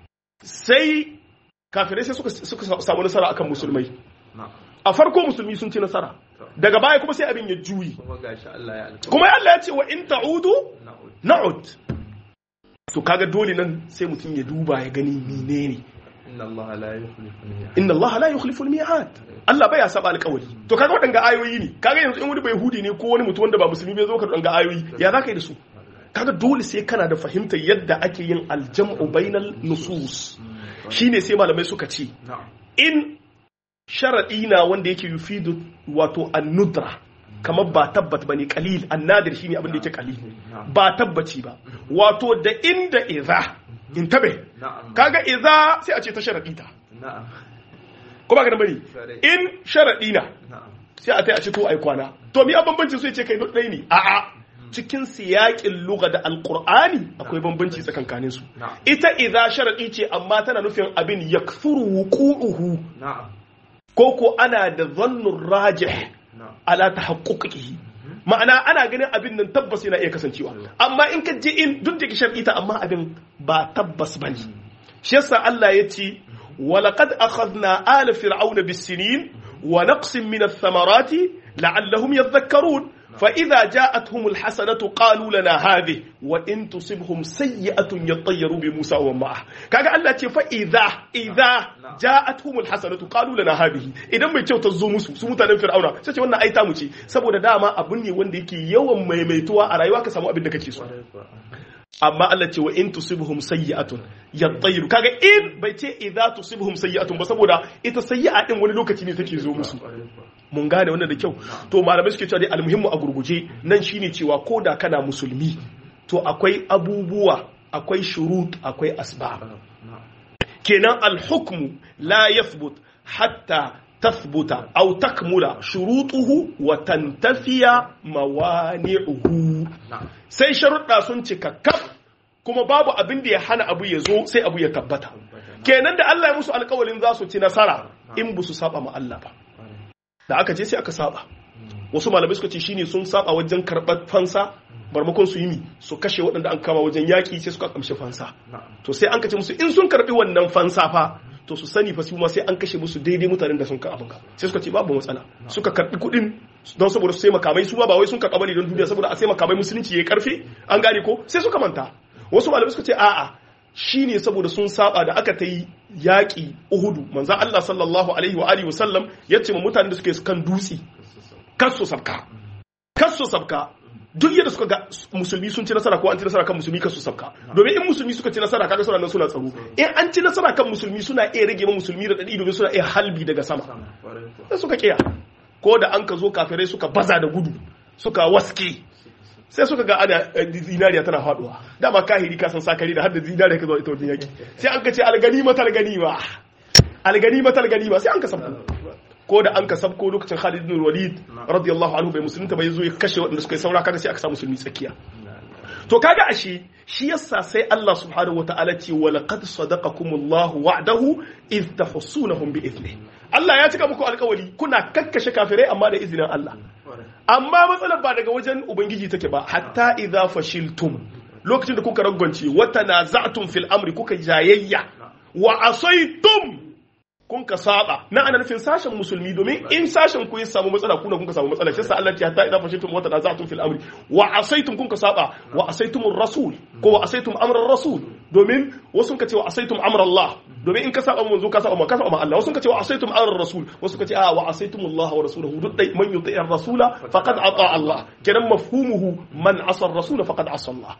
sai kafirai sai suka samu nasara akan musulmai a farko musulmi sun ci nasara daga baya kuma sai abin ya juyi kuma Allah ya ce wa in ta'udu na'ud to kaga dole nan sai mutum ya duba ya gani menene inna Allah la yukhlifu al-mi'ad inna Allah la yukhlifu al-mi'ad Allah baya saba alƙawari to kaga wadanga ayoyi ne kaga yanzu in wani bai hudi ne ko wani mutum wanda ba musulmi bai zo ka wadanga ayoyi ya za ka yi da su kaga dole sai kana da fahimtar yadda ake yin aljam'u bainal nusus shine sai malamai suka ce in sharadi na wanda yake yufidu wato an-nudra kamar ba tabbat bane qalil an-nadir shine abin da yake qalil ba tabbaci ba wato da inda idza intabe kaga idza sai a ce ta sharadi ta ko ba ka da bari in sharadi na sai a tai a ce to ai kwana to mi bambancin su ce kai dai ne a'a cikin siyaƙin lugha da alqur'ani akwai bambanci tsakankanin su ita idza sharadi ce amma tana nufin abin yakthuru wuqu'uhu ko ko ana da dhannur rajih ala tahaqquqihi ma'ana ana ganin abin nan tabbas yana iya kasancewa amma in ka je in duk da ke shar'i ta amma abin ba tabbas bane shi yasa Allah ya ce ولقد أخذنا آل فرعون بالسنين ونقص من الثمرات لعلهم يذكرون فإذا جاءتهم الحسنة قالوا لنا هذه وإن تصبهم سيئة يطيروا بموسى ومعه كاغا الله تي فإذا إذا جاءتهم الحسنة قالوا لنا هذه idan mai kyau ta zo musu su mutanen fir'auna sai ce wannan ai ta mu ce saboda dama abun ne wanda yake yawan maimaituwa a rayuwa ka samu abin da kake so amma Allah ce wa in tusibhum sayyi'atun yattayru kaga in bai ce idza tusibhum sayyi'atun ba saboda ita sayyi'a din wani lokaci ne take zo musu mun gane wannan da kyau to malamai suke cewa dai almuhimmu a gurguje nan shine cewa ko da kana musulmi to akwai abubuwa akwai shurut akwai asbab kenan al-hukmu la yathbut hatta tathbuta aw takmula shurutuhu wa tantafiya mawani'uhu sai sharuɗa sun cika kaf kuma babu abin da ya hana abu ya zo sai abu ya tabbata kenan da Allah ya musu alƙawalin za su ci nasara in ba su saba ma Allah ba da aka je sai aka saba wasu malamai suka ce shine sun saba wajen karɓar fansa barmakon su yi mi su kashe waɗanda an kama wajen yaƙi sai suka kamshe fansa to sai an kace musu in sun karɓi wannan fansa fa to su sani fa su ma sai an kashe musu daidai mutanen da sun ka abin sai suka ce babu matsala suka karɓi kuɗin don saboda su sai makamai su ma ba wai sun karɓa bane don duniya saboda a sai makamai musulunci yayi karfi an gane ko sai suka manta wasu malamai suka ce a'a shine saboda sun saba da aka ta yi yaƙi uhudu manzan Allah sallallahu alaihi wa alihi wasallam ya ce ma mutanen da suke kan dutse kasu sabka kasu sabka duk yadda suka ga musulmi sun ci nasara ko an ci nasara kan musulmi kasu sabka domin in musulmi suka ci nasara kaga suna nan suna tsaro in an ci nasara kan musulmi suna iya rage ma musulmi da dadi domin suna iya halbi daga sama sai suka kiya ko da an ka zo kafirai suka baza da gudu suka waske sai suka ga ana zinariya tana faduwa dama kahiri ka san sakari da har da zinariya ka zo ita wajen yaki sai an ka ce alganima talganima alganima talganima sai an ka sabko ko da an ka sabko lokacin Khalid bin Walid radiyallahu anhu bai musulunta bai zo ya kashe waɗanda suka yi saura kaga sai aka sa musulmi tsakiya to kaga ashe shi yasa sai Allah subhanahu wataala ce wa laqad sadaqakumullahu wa'dahu id tahsunahum bi idni Allah ya cika muku alƙawari kuna kakkashe kafirai amma da izinin Allah amma matsalar ba daga wajen ubangiji take ba hatta idza fashiltum lokacin da kuka ragwance wa tanaza'tum fil amri kuka jayayya wa asaitum kun ka saba na ana nufin sashen musulmi domin in sashen ku ya samu matsala kuna kun ka samu matsala shi sa Allah ya hatta idza fashiltum wa tanaza'tum fil amri wa asaitum kun ka saba wa asaitum rasul ko wa asaitum amra rasul domin wasu ka ce wa asaitum amra Allah domin in ka saba manzo ka saba ma ka saba ma Allah wasu ka ce wa asaitum amra rasul wasu ka ce a wa asaitum Allah wa rasuluhu duk dai man yuti ar-rasula faqad ata Allah kenan mafhumuhu man asa ar-rasula faqad asa Allah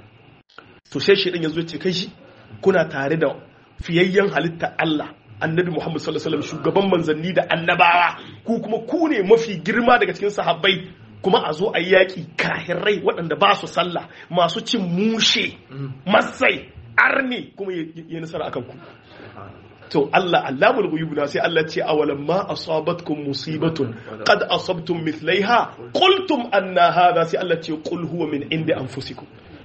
to sai shi din yazo ce kai shi kuna tare da fiyayyen halitta Allah annabi Muhammad sallallahu alaihi wasallam shugaban manzanni da annabawa ku kuma ku ne mafi girma daga cikin sahabbai kuma a zo a yi yaƙi kahirai waɗanda ba su sallah masu cin mushe masai arni kuma ya nasara akan ku to Allah allamul ghuyub na sai Allah ce awalam ma asabatkum musibatun qad asabtum mithlaiha qultum anna hadha sai Allah ce qul huwa min indi anfusikum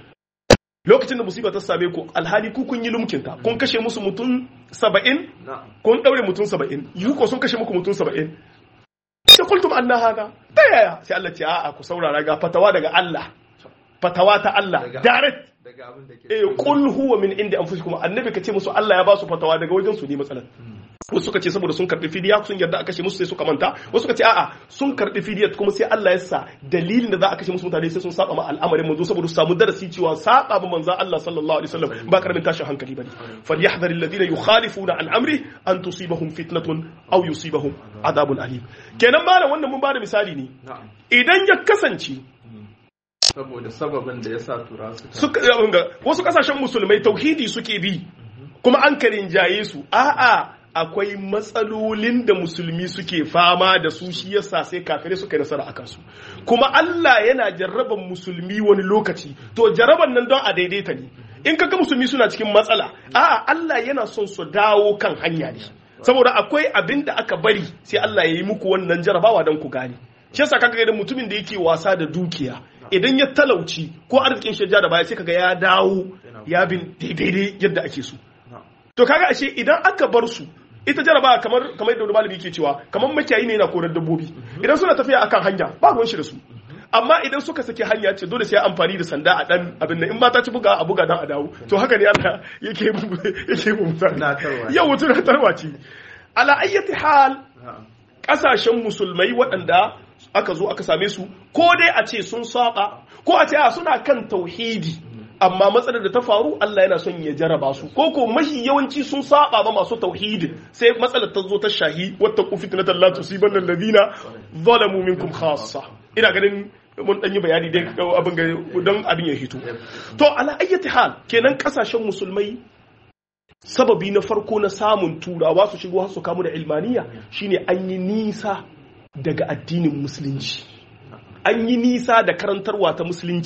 lokacin da musiba ta same ku alhali ku kun yi lumkinta kun kashe musu mutum saba'in kun daure mutum saba'in yi ko sun kashe muku mutum saba'in sai kultum an na haka ta yaya sai Allah ce a'a ku saurara ga fatawa daga Allah fatawa ta Allah direct eh qul huwa min inda anfusikum annabi kace musu Allah ya ba su fatawa daga wajen su ne matsalar wasu suka ce saboda sun karbi fidiya sun yarda a kashe musu sai suka manta wasu suka ce a'a sun karbi fidiya kuma sai Allah ya sa dalilin da za a kashe musu mutane sai sun saba ma al'amarin manzo saboda su samu darasi cewa saba ma manzo Allah sallallahu alaihi wasallam ba karamin tashin hankali bane falyahdhar alladhina yukhalifuna an amri an tusibahum fitnatun aw yusibahum adabun alim kenan malam wannan mun bada misali ne idan ya kasance saboda sababin da ya sa tura suka wasu kasashen musulmai tauhidi suke bi kuma an karin jaye su a'a akwai matsalolin da musulmi suke fama da su shi yasa sai kafirai suka yi nasara akan su kuma Allah yana jarraban musulmi wani lokaci to jarraban nan don a daidaita ne in kaga musulmi suna cikin matsala a'a Allah yana son su dawo kan hanya ne saboda akwai abin da aka bari sai Allah ya yi muku wannan jarabawa don ku gane shi yasa kaga idan mutumin da yake wasa da dukiya idan ya talauci ko arzikin shi da baya sai kaga ya dawo ya bin daidai yadda ake so to kaga ashe idan aka bar su ita jaraba kamar kamar yadda malami yake cewa kamar makiyayi ne yana korar dabbobi idan suna tafiya akan hanya ba ruwan shi da su amma idan suka sake hanya ce dole sai amfani da sanda a dan abin nan in ba ta ci buga a buga dan a dawo to haka ne Allah yake yake mu mutane yau tunatarwa ce ala ayyati hal kasashen musulmai waɗanda aka zo aka same su ko dai a ce sun saba ko a ce a suna kan tauhidi amma matsalar da ta faru Allah yana son ya jaraba su ko ko mahi yawanci sun saba ba masu tauhidin sai matsalar ta zo ta shahi wata ku fitnatan la tusibanna alladhina zalamu minkum khassa ina ganin mun dan yi bayani dai abin ga don abin ya hito to ala ayyati hal kenan kasashen musulmai sababi na farko na samun turawa su shigo har su kamu da ilmaniya shine an yi nisa daga addinin musulunci an yi nisa da karantarwa ta musulunci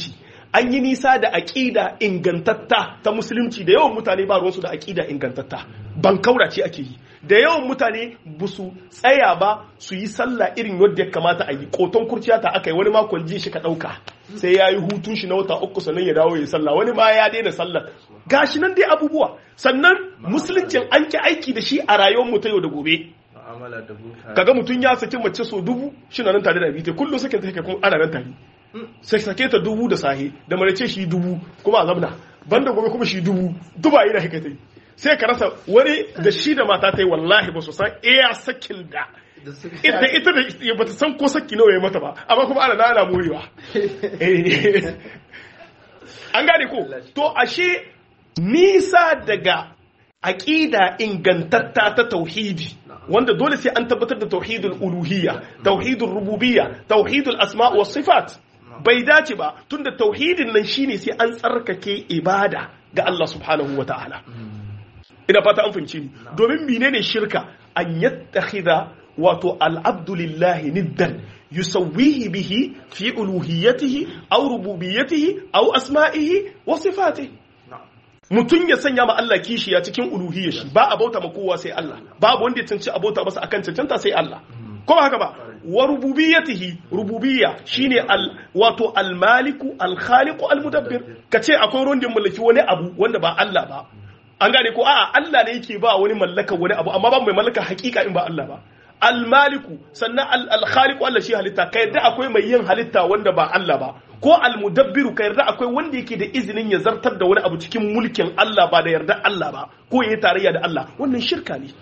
an yi nisa da aƙida ingantatta ta musulunci da yawan mutane ba ruwansu da aƙida ingantatta ban kaurace ake yi da yawan mutane ba su tsaya ba su yi sallah irin yadda ya kamata a yi koton kurciya ta aka yi wani makon ji shi ka ɗauka sai ya yi hutun shi na wata uku sannan ya dawo ya yi sallah wani ma ya daina sallah gashi nan dai abubuwa sannan musuluncin an ki aiki da shi a rayuwar mu ta yau da gobe mu'amala da buka kaga mutum ya saki mace so dubu shi na nan tare da bita kullum sakin ta kuma ana nan tare sai sake ta dubu da sahi da marace shi dubu kuma a zamna banda gobe kuma shi dubu duba yi da haka ta yi sai ka rasa wani da shi da mata ta yi wallahi ba su san iya sakin da da suka ita ita da ba ta san ko saki nawa ya mata ba amma kuma ana ana morewa Eh. an gane ko to ashe nisa daga aƙida ingantatta ta tauhidi wanda dole sai an tabbatar da tauhidul uluhiyya tauhidul rububiyya tauhidul asma wa sifat bai dace ba tunda tauhidin nan shine sai an tsarkake ibada ga Allah subhanahu wa ta'ala ina fata an fahimci ni domin menene shirka an yattakhidha wato al'abdu lillahi niddan yusawwihi bihi fi uluhiyyatihi aw rububiyyatihi aw asma'ihi wa sifatihi mutum ya sanya ma Allah kishiya cikin uluhiyyar shi ba a bauta ma kowa sai Allah babu wanda ya canci a bauta masa akan cancanta sai Allah ko ba haka ba wa rububiyyatihi rububiyya shine al wato al maliku al khaliqu al mudabbir kace akwai wanda ya mallaki wani abu wanda ba Allah ba an gane ko a'a Allah ne yake ba wani mallaka wani abu amma ba mai mallaka hakika in ba Allah ba almaliku sannan alkhaliku Allah shi halitta ka yarda akwai mai yin halitta wanda ba Allah ba ko almudabbiru ka yarda akwai wanda yake da izinin ya zartar da wani abu cikin mulkin Allah ba da yarda Allah ba ko yayi tarayya da Allah wannan shirka ne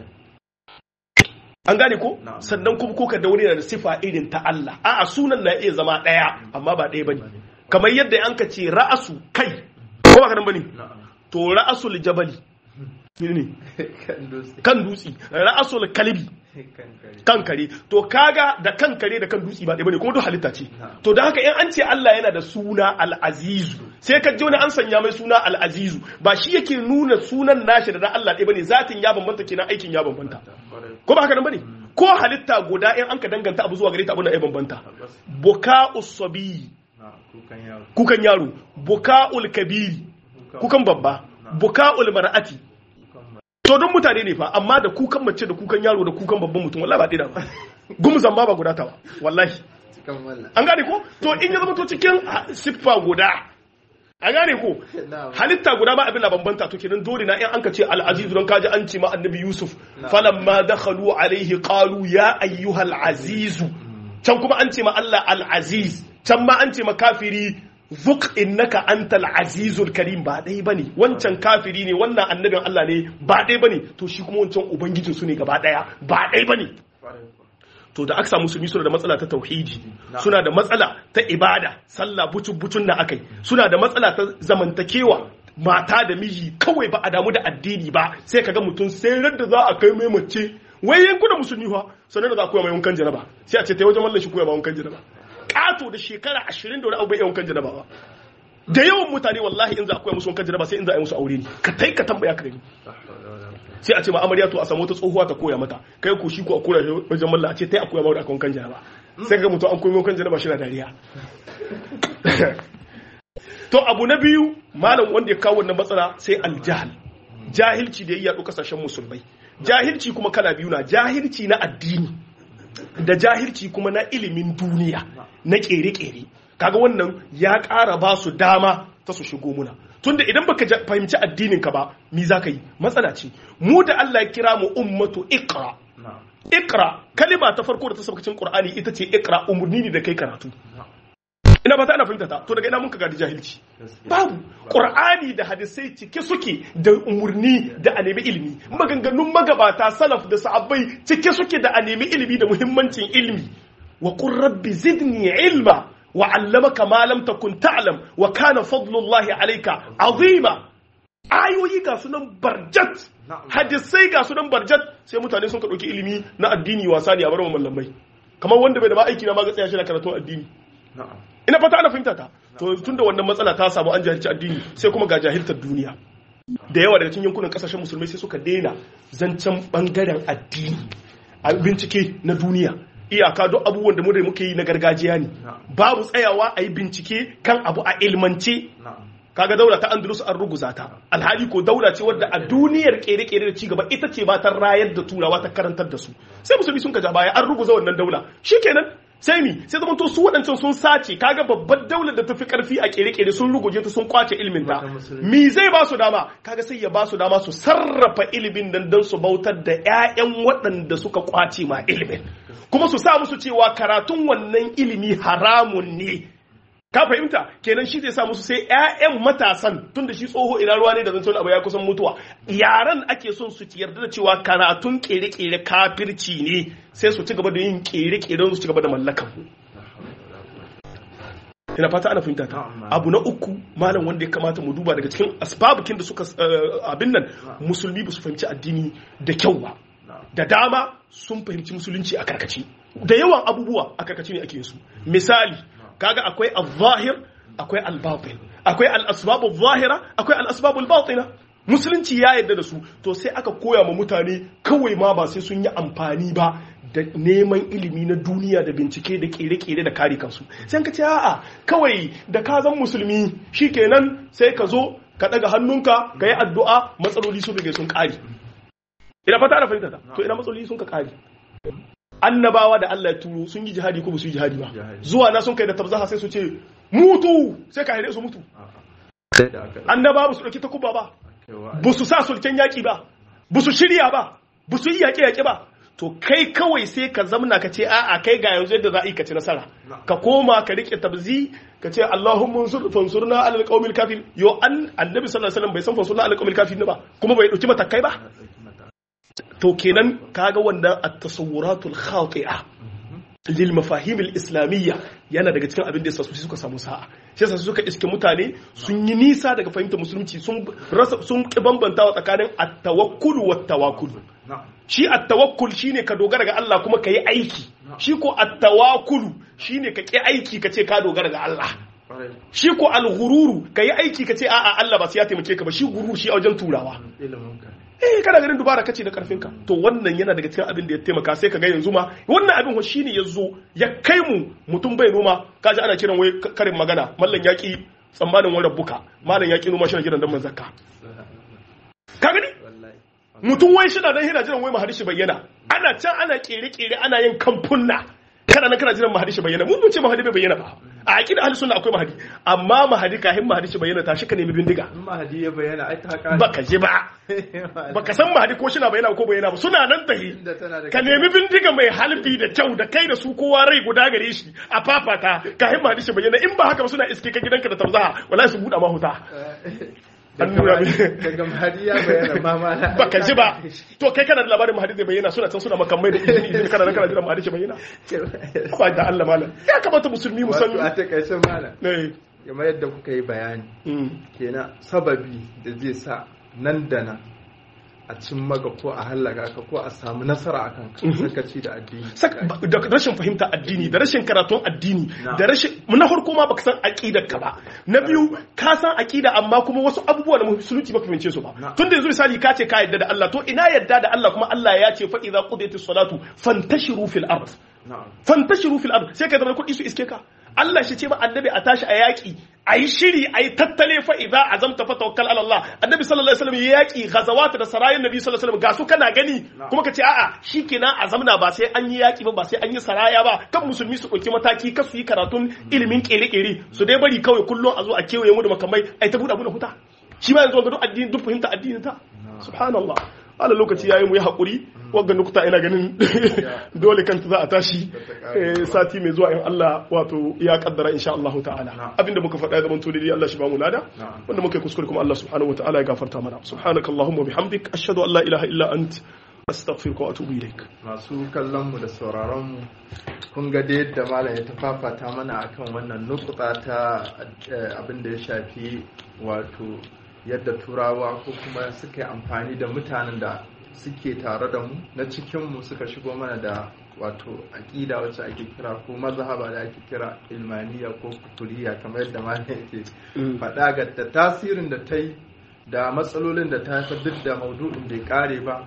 an gane ko sannan kuma ko ka da wani da sifa irin ta Allah a'a sunan na iya zama daya amma ba daya bane kamar yadda an ka ce ra'asu kai ko ba ka nan bane to ra'asul jabali ne kan dutsi ra'asul kalbi kan kare to kaga da kan kare da kan dutsi ba ɗaya bane kuma duk halitta ce to da haka in an ce Allah yana da suna al-azizu sai ka ji wani an sanya mai suna al-azizu ba shi yake nuna sunan nashi da Allah ɗaya bane zatin ya bambanta kenan aikin ya bambanta ko ba haka nan bane ko halitta guda in an ka danganta abu zuwa gare ta abin da ya bambanta buka'us sabi kukan yaro buka'ul kabiri kukan babba buka'ul mar'ati to don mutane ne fa amma da kukan mace da kukan yaro da kukan babban mutum wallahi ba ɗaya ba gumzan ma ba guda ta ba wallahi an gane ko to in ya zama to cikin siffa guda an gane ko halitta guda ba abin da bambanta to kenan dole na in an ka ce al-aziz don kaji an ce ma annabi yusuf falamma dakhalu alaihi qalu ya ayyuhal aziz can kuma an ce ma Allah al-aziz can ma an ce ma kafiri zuk innaka antal azizul karim ba dai bane wancan kafiri ne wannan annabin Allah ne ba dai bane to shi kuma wancan ubangijin su ne gaba daya ba dai bane to da aka samu musulmi suna da matsala ta tauhidi suna da matsala ta ibada sallah bucun bucun na akai suna da matsala ta zamantakewa mata da miji kawai ba a damu da addini ba sai kaga mutum sai da za a kai mai mace wai yankunan musulmi fa sanar da za a koya mai wankan jaraba sai a ce ta wajen mallan shi koya mai wankan jaraba kato da shekara ashirin da wani abu bai yawan kan janaba ba da yawan mutane wallahi in za a koya musu wankan janaba sai in za a yi musu aure ne ka tai ka tambaya ka gani sai a ce ma amarya to a samu wata tsohuwa ta koya mata kai ko shi ko a koya wajen malla a ce tai a koya mata wankan janaba sai ga mutum an koyi wankan janaba shi na dariya to abu na biyu malam wanda ya kawo wannan matsala sai aljahal jahilci da ya yaɗu kasashen musulmai jahilci kuma kala biyu na jahilci na addini da jahilci kuma na ilimin duniya na kere-kere kaga wannan ya ƙara ba su dama ta su shigo muna tunda idan baka fahimci addinin ka ba mi za ka yi matsala ce mu da Allah ya kira mu ummatu iqra iqra kalima ta farko da ta sabakacin qur'ani ita ce iqra umurni ne da kai karatu ina ba ta ana fahimta ta to daga ina mun ka gadi jahilci babu qur'ani da hadisai cike suke da umurni da a nemi ilimi maganganun magabata salaf da sahabbai cike suke da a nemi ilimi da muhimmancin ilimi wa qur rabbi zidni ilma wa 'allamaka ma lam takun ta'lam wa kana fadlullahi alayka azima ayoyi ga sunan barjat hadisai ga sunan barjat sai mutane sun ka dauki ilimi na addini wasa ne a bar mallamai kamar wanda bai da ma aiki na ma ga tsaya shi na karatun addini ina fata ana fahimta ta to tunda wannan matsala ta samu an jahilci addini sai kuma ga jahiltar duniya da yawa daga cikin yankunan kasashen musulmai sai suka daina zancen bangaren addini a bincike na duniya iyaka duk abubuwan da mu da muke yi na gargajiya ne babu tsayawa a yi bincike kan abu a ilmance kaga daula ta andalus an ruguza ta alhali ko daula ce wadda a duniyar kere-kere da cigaba ita ce ba ta rayar da turawa ta karantar da su sai musulmi sun gaja baya an ruguza wannan daula shikenan sai mi sai zama to su waɗancan sun sace kaga babbar daular da ta fi karfi a kere-kere sun ruguje ta sun kwace ilimin ta mi zai ba su dama kaga sai ya ba su dama su sarrafa ilimin dan dan su bautar da ƴaƴan waɗanda suka kwace ma ilimin kuma su sa musu cewa karatun wannan ilimi haramun ne ka fahimta kenan shi zai sa musu sai ƴaƴan matasan tunda shi tsoho ina ruwa ne da zancen abu ya kusan mutuwa yaran ake son su yarda da cewa karatun kere-kere kafirci ne sai su ci gaba da yin kere-keren su ci gaba da mallakan ina fata ana fahimta ta abu na uku malam wanda ya kamata mu duba daga cikin asbabukin da suka abin nan musulmi ba su fahimci addini da kyau ba da dama sun fahimci musulunci a karkace da yawan abubuwa a karkace ne ake su misali kaga akwai al-zahir akwai al-batin akwai al-asbab al-zahira akwai al-asbab al-batina musulunci ya yarda da su to sai aka koya ma mutane kawai ma ba sai sun yi amfani ba da neman ilimi na duniya da bincike da kere-kere da kare kansu sai ka ce a'a kawai da ka zan musulmi shikenan sai ka zo ka daga hannunka ka yi addu'a matsaloli sun rige sun kare ina fata ana fahimta to ina matsaloli sun ka kare annabawa da Allah ya turo sun yi jihadi ko ba su yi jihadi ba zuwa na sun kai da tabzaha sai su ce mutu sai ka haire su mutu annabawa ba su dauki takuba ba ba su sa sulken yaki ba ba su shirya ba ba su yi yaƙe yaƙe ba to kai kawai sai ka zamna ka ce a'a kai ga yanzu yadda za a yi ka ci nasara ka koma ka rike tabzi ka ce Allahumma fansurna alal qaumil kafir yo an annabi sallallahu alaihi wasallam bai san fansurna alal qaumil kafir ba kuma bai dauki matakai ba to kenan kaga wannan at-tasawwuratul khati'a lil mafahim al-islamiyya yana daga cikin abin da yasa su suka samu sa'a shi yasa suka iske mutane sun yi nisa daga fahimtar musulunci sun rasa sun ki bambantawa tsakanin at-tawakkul wa tawakkul shi at-tawakkul shine ka dogara ga Allah kuma ka yi aiki shi ko at-tawakkul shine ka ki aiki ka ce ka dogara ga Allah shi ko al-ghururu ka yi aiki ka ce a'a Allah ba sai ya taimake ka ba shi gurur shi a wajen turawa eh kana ganin dubara kace da karfinka to wannan yana daga cikin abin da ya taimaka sai ka ga yanzu ma wannan abin shine yazo ya kai mu mutum bai noma kaji ana kiran wai karin magana mallan yaki tsammanin wani rabbuka mallan yaki noma shi gidan dan manzaka ka gani mutum wai shi na dan yana jiran wai mahadishi bayyana ana can ana kere kere ana yin kamfunna kana nan kana jiran mahadishi bayyana mun mun ce mahadi bai bayyana ba a aqida ahli sunna akwai mahadi amma mahadi kahin mahadi shi bayyana tashi ka nemi bindiga in mahadi ya bayyana ai ta kare baka ji ba baka san mahadi ko shi na bayyana ko bayyana ba suna nan tahi ka nemi bindiga mai halbi da kyau da kai da su kowa rai guda gare shi a fafata kahin mahadi shi bayyana in ba haka ba suna iske ka gidanka da tamzaha wallahi su buɗa mahuta an nuna daga mahadi ya bayyana ma ma baka ji ba to kai kana da labarin mahadi zai bayyana suna can suna makamai da izini izini kana kana jira mahadi shi bayyana ba da Allah malam ya kamata musulmi mu san wato a takaice malam eh kamar yadda kuka yi bayani kenan sababi da zai sa nan da nan a cin maga ko a hallaka ka ko a samu nasara a kan sakaci da addini da rashin fahimta addini da rashin karatun addini da rashin na farko ma baka san aqidar ka ba na biyu ka san aqida amma kuma wasu abubuwa da musulunci baka fahimce su ba tun da yanzu misali ka ce ka yadda da Allah to ina yadda da Allah kuma Allah ya ce fa idza qudiyatis salatu fantashiru fil ard fantashiru fil ard sai ka zama kuɗi su iske ka Allah shi ce ma annabi a tashi a yaƙi a yi shiri a yi tattale fa idza azamta fa tawakkal ala Allah annabi sallallahu alaihi wasallam ya yaƙi ghazawat da sarayin nabi sallallahu alaihi wasallam ga su kana gani kuma ka ce a'a shikenan azamna ba sai an yi yaƙi ba ba sai an yi saraya ba kan musulmi su ɗauki mataki ka su yi karatun ilimin ƙere-ƙere su dai bari kawai kullum a zo a kewaye mu da makamai ai ta buɗe buɗe huta shi ma yanzu ga duk addini duk fahimta addinin ta subhanallah ala lokaci yayin mu yi haƙuri wagga nukuta ina ganin dole kanta za a tashi sati mai zuwa in Allah wato ya kaddara insha Allah ta'ala abinda muka faɗa zaman to dai Allah shi ba mu lada wanda muka kuskure kuma Allah subhanahu wa ta'ala ya gafarta mana subhanakallahumma bihamdik ashhadu an la ilaha illa ant astaghfiruka wa atubu ilaik masu kallon mu da sauraron mu kun ga da yadda malam ya tafafata mana akan wannan nukuta ta abin da ya shafi wato yadda turawa ko kuma suka yi amfani da mutanen da suke tare da mu na cikinmu suka shigo mana da wato aƙida wacce ake kira ko mazhaba da ake kira ilmaniya ko kuturiya kamar yadda malam yake faɗa ga da tasirin da ta yi da matsalolin da ta haifar duk da maudu'in bai kare ba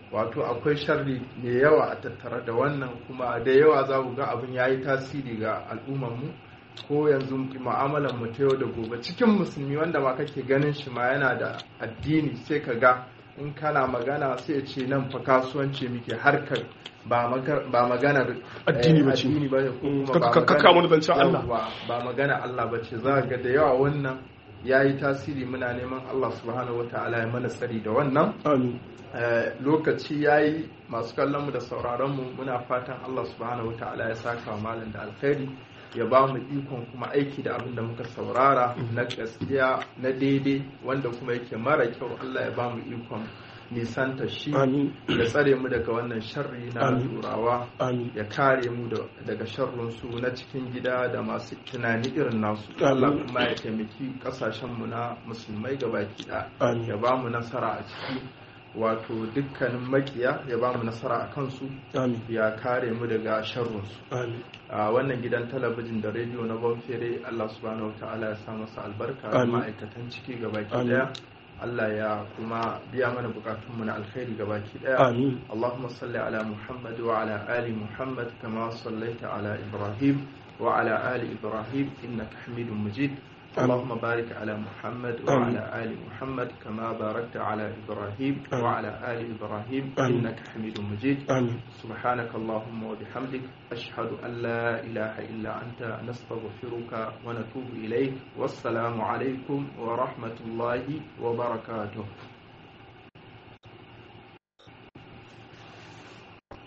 wato akwai sharri mai yawa a tattare da wannan kuma da yawa za ku ga abin ya yi tasiri ga al'ummarmu ko yanzu mu'amalar mu ta yau da gobe cikin musulmi wanda ma kake ganin shi ma yana da addini sai ka ga in kana magana sai ya ce nan fa kasuwanci muke harkar ba maganar addini ba ce addini ba ne kuma ba kakka mu zancen Allah Yawwa, ba magana Allah ba ce za ga da yawa wannan ya yi tasiri muna neman Allah subhanahu wa ta'ala ya mana tsari da wannan amin Eh, lokaci ya yi masu kallonmu da sauraronmu muna fatan Allah subhanahu wa ta'ala ya saka wa malam da alkhairi ya ba mu ikon kuma aiki da abin da muka saurara na gaskiya na daidai wanda kuma yake mara kyau Allah ya ba mu ikon nisanta shi amin ya tsare mu daga wannan sharri na Amin. turawa amin ya kare mu da- daga sharrunsu na cikin gida da masu tunani irin nasu Amin. Allah kuma ya taimaki kasashenmu na musulmai gabaki ɗaya Amin. ya ba mu nasara a ciki wato dukkanin makiya ya ba mu nasara a kansu amin ya kare mu daga sharrunsu amin a wannan gidan talabijin da rediyo na bonfere Allah subhanahu wa ta'ala ya sa masa albarka da Amin. ma'aikatan ciki gabaki Amin. daya Allah ya kuma biya mana bukatunmu na alkhairi gabaki daya amin اللهم صل على محمد وعلى آل محمد كما صليت على إبراهيم وعلى آل إبراهيم إنك حميد مجيد آمين. اللهم بارك على محمد وعلى آل محمد كما باركت على إبراهيم آمين. وعلى آل إبراهيم آمين. إنك حميد مجيد amin سبحانك اللهم وبحمدك أشهد أن لا إله إلا أنت نستغفرك ونتوب إليك والسلام عليكم ورحمة الله وبركاته